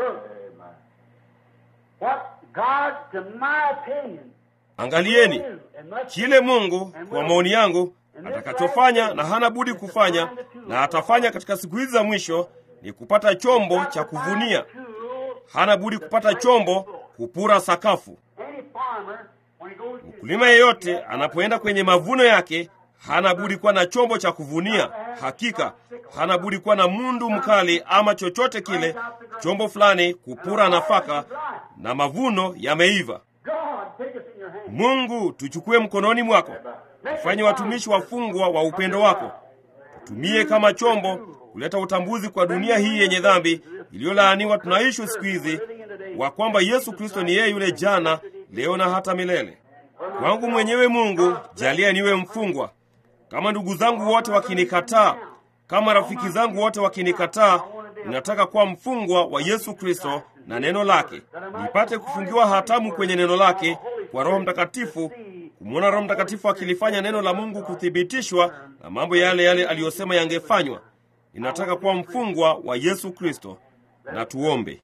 S1: Angalieni kile Mungu kwa maoni yangu atakachofanya na hana budi kufanya na atafanya katika siku hizi za mwisho ni kupata chombo cha kuvunia. Hana budi kupata chombo kupura sakafu. Mkulima yeyote anapoenda kwenye mavuno yake hana budi kuwa na chombo cha kuvunia. Hakika hana budi kuwa na mundu mkali ama chochote kile, chombo fulani kupura nafaka, na mavuno yameiva. Mungu, tuchukue mkononi mwako, tufanye watumishi wafungwa wa upendo wako, tutumie kama chombo kuleta utambuzi kwa dunia hii yenye dhambi iliyolaaniwa tunaishi siku hizi, wa kwamba Yesu Kristo ni yeye yule jana, leo na hata milele. Kwangu mwenyewe Mungu, jalia niwe mfungwa. Kama ndugu zangu wote wakinikataa, kama rafiki zangu wote wakinikataa, ninataka kuwa mfungwa wa Yesu Kristo na neno lake, nipate kufungiwa hatamu kwenye neno lake kwa Roho Mtakatifu, kumwona Roho Mtakatifu akilifanya neno la Mungu kuthibitishwa na mambo yale yale aliyosema yangefanywa. Ninataka kuwa mfungwa wa Yesu Kristo. Na tuombe.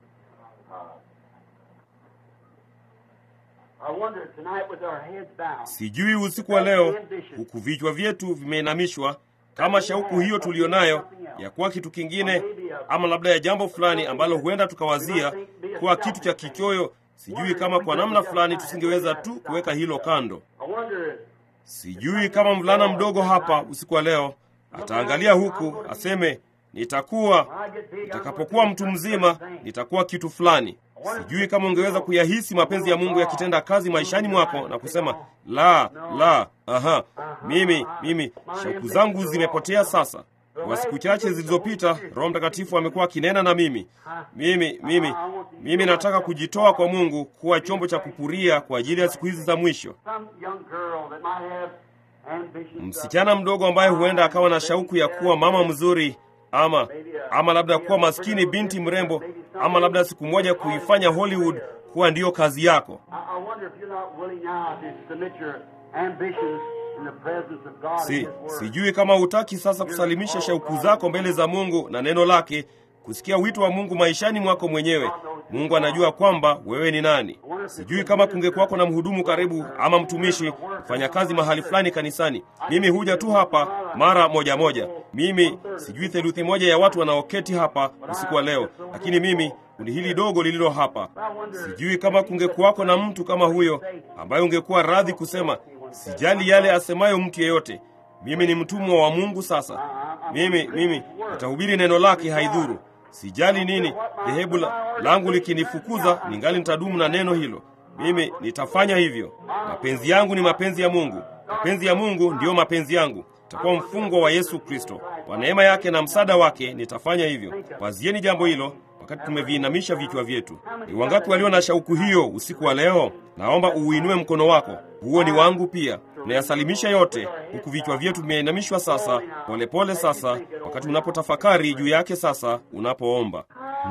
S2: I wonder tonight with our heads bowed.
S1: Sijui usiku wa leo, huku vichwa vyetu vimeinamishwa, kama shauku hiyo tuliyonayo ya kuwa kitu kingine, ama labda ya jambo fulani ambalo huenda tukawazia kuwa kitu cha kichoyo. Sijui kama kwa namna fulani tusingeweza tu kuweka hilo kando.
S2: I wonder
S1: Sijui kama mvulana mdogo hapa usiku wa leo ataangalia huku aseme, nitakuwa nitakapokuwa mtu mzima nitakuwa kitu fulani. Sijui kama ungeweza kuyahisi mapenzi ya Mungu yakitenda kazi maishani mwako na kusema la la, aha, mimi mimi shauku zangu zimepotea sasa. Kwa siku chache zilizopita, Roho Mtakatifu amekuwa akinena na mimi. Mimi mimi mimi nataka kujitoa kwa Mungu kuwa chombo cha kupuria kwa ajili ya siku hizi za mwisho.
S2: some young girl that might have ambitions. of-
S1: Msichana mdogo ambaye huenda akawa na shauku ya kuwa mama mzuri ama ama labda kuwa maskini binti mrembo ama labda siku moja kuifanya Hollywood kuwa ndiyo kazi yako.
S2: I, I wonder if you're not willing now to submit your ambitions in the presence of God and
S1: Si,
S2: His Word.
S1: sijui kama hutaki sasa kusalimisha shauku zako mbele za Mungu na neno lake, kusikia wito wa Mungu maishani mwako mwenyewe. Mungu anajua kwamba wewe ni nani. Sijui kama kungekuwako na mhudumu karibu ama mtumishi kufanya kazi mahali fulani kanisani. Mimi huja tu hapa mara moja moja. Mimi sijui theluthi moja ya watu wanaoketi hapa usiku wa leo, lakini mimi kundi hili dogo lililo hapa, sijui kama kungekuwako na mtu kama huyo ambaye ungekuwa radhi kusema sijali yale asemayo mtu yeyote, mimi ni mtumwa wa Mungu. Sasa mimi mimi nitahubiri neno lake, haidhuru sijali nini dhehebu la, langu likinifukuza, ningali nitadumu na neno hilo. Mimi nitafanya hivyo. Mapenzi yangu ni mapenzi ya Mungu, mapenzi ya Mungu ndiyo mapenzi yangu. Nitakuwa mfungwa wa Yesu Kristo. Kwa neema yake na msaada wake nitafanya hivyo. Wazieni jambo hilo wakati tumeviinamisha vichwa vyetu. Ni wangapi walio na shauku hiyo usiku wa leo? Naomba uuinue mkono wako, huo ni wangu pia. Tunayasalimisha yote huku vichwa vyetu vimeinamishwa sasa, polepole pole sasa, wakati unapotafakari juu yake sasa, unapoomba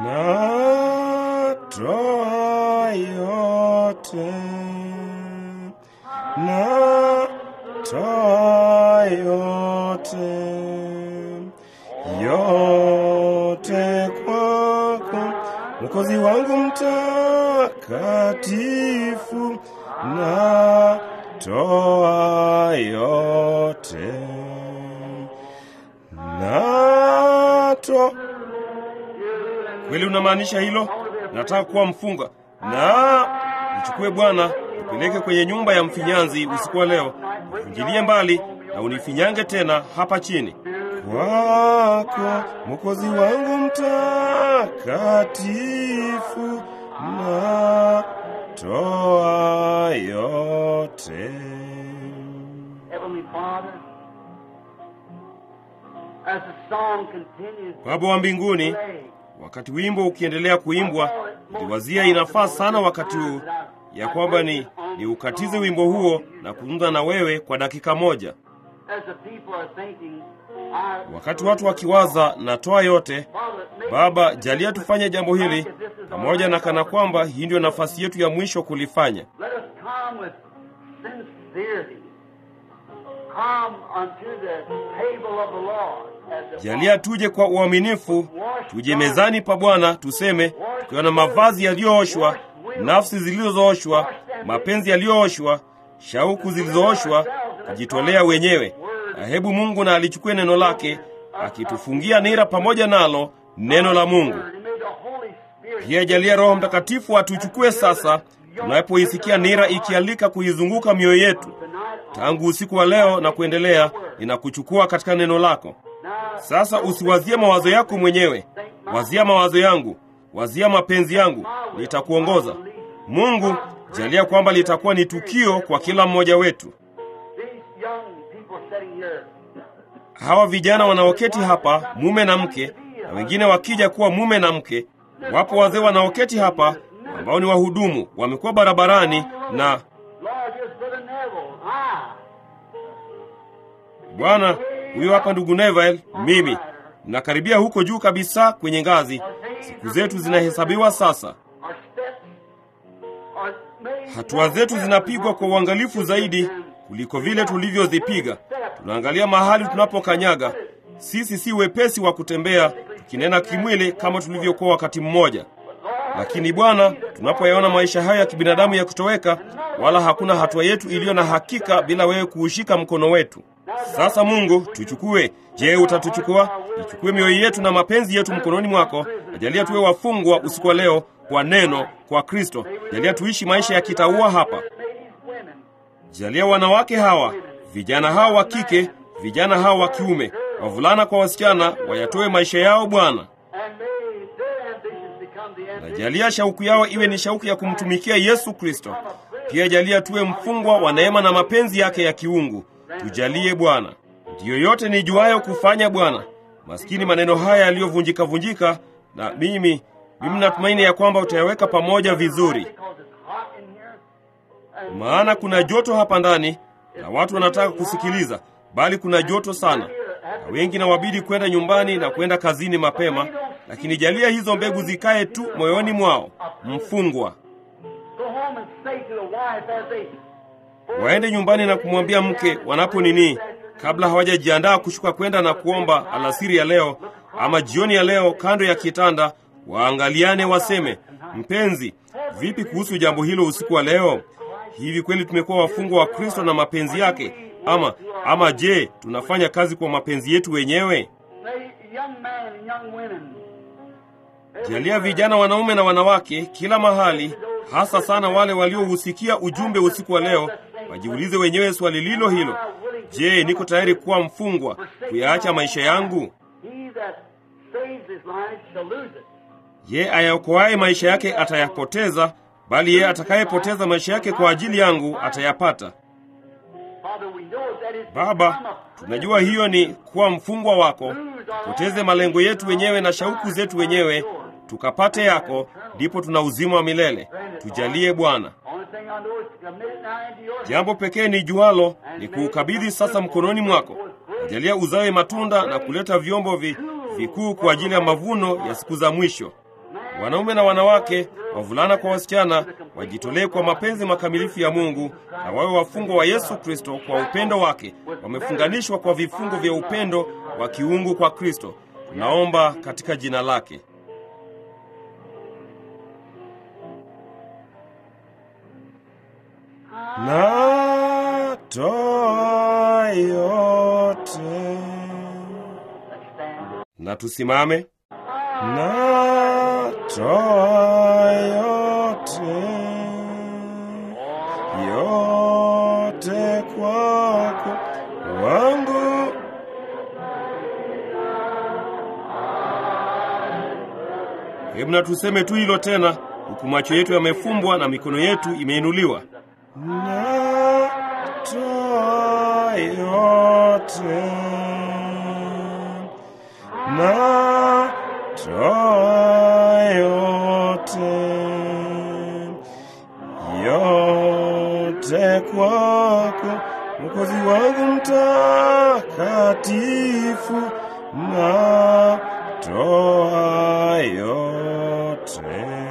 S1: natoa yote, natoa yote, yote kwako Mwokozi wangu mtakatifu, natoa yote, nato Kweli unamaanisha hilo? Nataka kuwa mfunga na nichukue Bwana, nipeleke kwenye nyumba ya mfinyanzi usiku wa leo, nifungilie mbali na unifinyange tena hapa chini kwako, Mwokozi wangu mtakatifu, natoa yote.
S2: Heavenly Father, as the song continues,
S1: Baba wa mbinguni,
S2: pray,
S1: wakati wimbo ukiendelea kuimbwa, niliwazia inafaa sana wakati huu ya kwamba ni, ni ukatize wimbo huo na kuzungumza na wewe kwa dakika moja.
S2: as the people are thinking, I,
S1: Wakati watu wakiwaza natoa yote,
S2: Father, make
S1: Baba, jalia tufanye jambo hili pamoja na kana kwamba hii ndio nafasi yetu ya mwisho kulifanya.
S2: Let us come with sincerity. Come unto the table of the Lord. As the
S1: Jalia tuje kwa uaminifu, tuje mezani pa Bwana, tuseme tukiwa na mavazi yaliyooshwa, nafsi zilizooshwa, mapenzi yaliyooshwa, shauku zilizooshwa, kujitolea wenyewe. Na hebu Mungu na alichukue neno lake, akitufungia nira pamoja nalo neno la Mungu.
S2: And may the Holy Spirit
S1: Pia jalia Roho Mtakatifu atuchukue sasa, tunapoisikia nira ikialika kuizunguka mioyo yetu tangu usiku wa leo na kuendelea, inakuchukua katika neno lako. Sasa usiwazie mawazo yako mwenyewe, wazia mawazo yangu, wazia mapenzi yangu, nitakuongoza. Mungu, jalia kwamba litakuwa ni tukio kwa kila mmoja wetu.
S2: these young people sitting here,
S1: Hawa vijana wanaoketi hapa, mume na mke, na wengine wakija kuwa mume na mke. Wapo wazee wanaoketi hapa ambao ni wahudumu, wamekuwa barabarani na
S2: Lord, here's Brother Neville. I.
S1: Bwana, huyo hapa ndugu Neville, mimi nakaribia huko juu kabisa kwenye ngazi. Siku zetu zinahesabiwa sasa,
S2: Our steps are made
S1: hatua zetu zinapigwa kwa uangalifu zaidi kuliko vile tulivyozipiga. Tunaangalia mahali tunapokanyaga. Sisi si wepesi wa kutembea tukinena kimwili kama tulivyokuwa wakati mmoja, lakini Bwana, tunapoyaona maisha haya ya kibinadamu ya kutoweka, wala hakuna hatua yetu iliyo na hakika bila wewe kuushika mkono wetu. Sasa Mungu, tuchukue. Je, utatuchukua? Ichukue mioyo yetu na mapenzi yetu mkononi mwako. Najalia tuwe wafungwa usiku wa leo kwa neno, kwa Kristo. Jalia tuishi maisha ya kitaua hapa. Jalia wanawake hawa, vijana hawa wa kike, vijana hawa wa kiume, wavulana kwa wasichana, wayatoe maisha yao Bwana. Najalia shauku yao iwe ni shauku ya kumtumikia Yesu Kristo. Pia jalia tuwe mfungwa wa neema na mapenzi yake ya kiungu. Tujalie Bwana. Ndiyo yote nijuayo kufanya Bwana. Maskini maneno haya yaliyovunjika vunjika, na mimi mimi natumaini ya kwamba utayaweka pamoja vizuri, maana kuna joto hapa ndani na watu wanataka kusikiliza, bali kuna joto sana, na wengi na wabidi kwenda nyumbani na kwenda kazini mapema. Lakini jalia hizo mbegu zikae tu moyoni mwao, mfungwa waende nyumbani na kumwambia mke wanapo nini, kabla hawajajiandaa kushuka kwenda na kuomba alasiri ya leo ama jioni ya leo, kando ya kitanda, waangaliane waseme, mpenzi, vipi kuhusu jambo hilo usiku wa leo? Hivi kweli tumekuwa wafungwa wa Kristo na mapenzi yake, ama ama je, tunafanya kazi kwa mapenzi yetu wenyewe? Jalia vijana wanaume na wanawake kila mahali, hasa sana wale waliousikia ujumbe usiku wa leo, wajiulize wenyewe swali lilo hilo: Je, niko tayari kuwa mfungwa kuyaacha maisha yangu? Ye ayaokoaye maisha yake atayapoteza, bali yeye atakayepoteza maisha yake kwa ajili yangu atayapata. Baba, tunajua hiyo ni kuwa mfungwa wako, tupoteze malengo yetu wenyewe na shauku zetu wenyewe tukapate yako, ndipo tuna uzima wa milele. Tujalie Bwana. Jambo pekee ni jualo ni kuukabidhi sasa mkononi mwako. Jalia uzawe matunda na kuleta vyombo vi, vikuu kwa ajili ya mavuno ya siku za mwisho. Wanaume na wanawake, wavulana kwa wasichana, wajitolee kwa mapenzi makamilifu ya Mungu na wawe wafungwa wa Yesu Kristo kwa upendo wake, wamefunganishwa kwa vifungo vya upendo wa kiungu kwa Kristo. Tunaomba katika jina lake. Natoa yote. Na tusimame. Natoa yote, yote kwako wangu. Hebu na tuseme tu hilo tena, huku macho yetu yamefumbwa na mikono yetu imeinuliwa. Natoa yote, natoa yote, yote kwako Mwokozi wangu mtakatifu, natoa yote.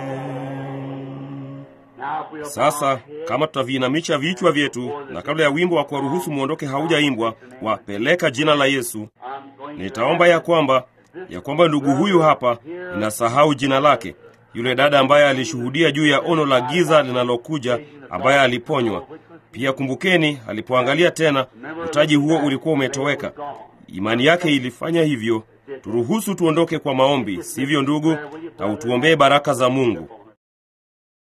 S1: Sasa kama tutaviinamisha vichwa vyetu na kabla ya wimbo wa kuwaruhusu mwondoke haujaimbwa, wapeleka jina la Yesu, nitaomba ya kwamba ya kwamba ndugu huyu hapa, ninasahau jina lake, yule dada ambaye alishuhudia juu ya ono la giza linalokuja, ambaye aliponywa pia. Kumbukeni, alipoangalia tena, utaji huo ulikuwa umetoweka. Imani yake ilifanya hivyo. Turuhusu tuondoke kwa maombi, sivyo ndugu? Na utuombee baraka za Mungu.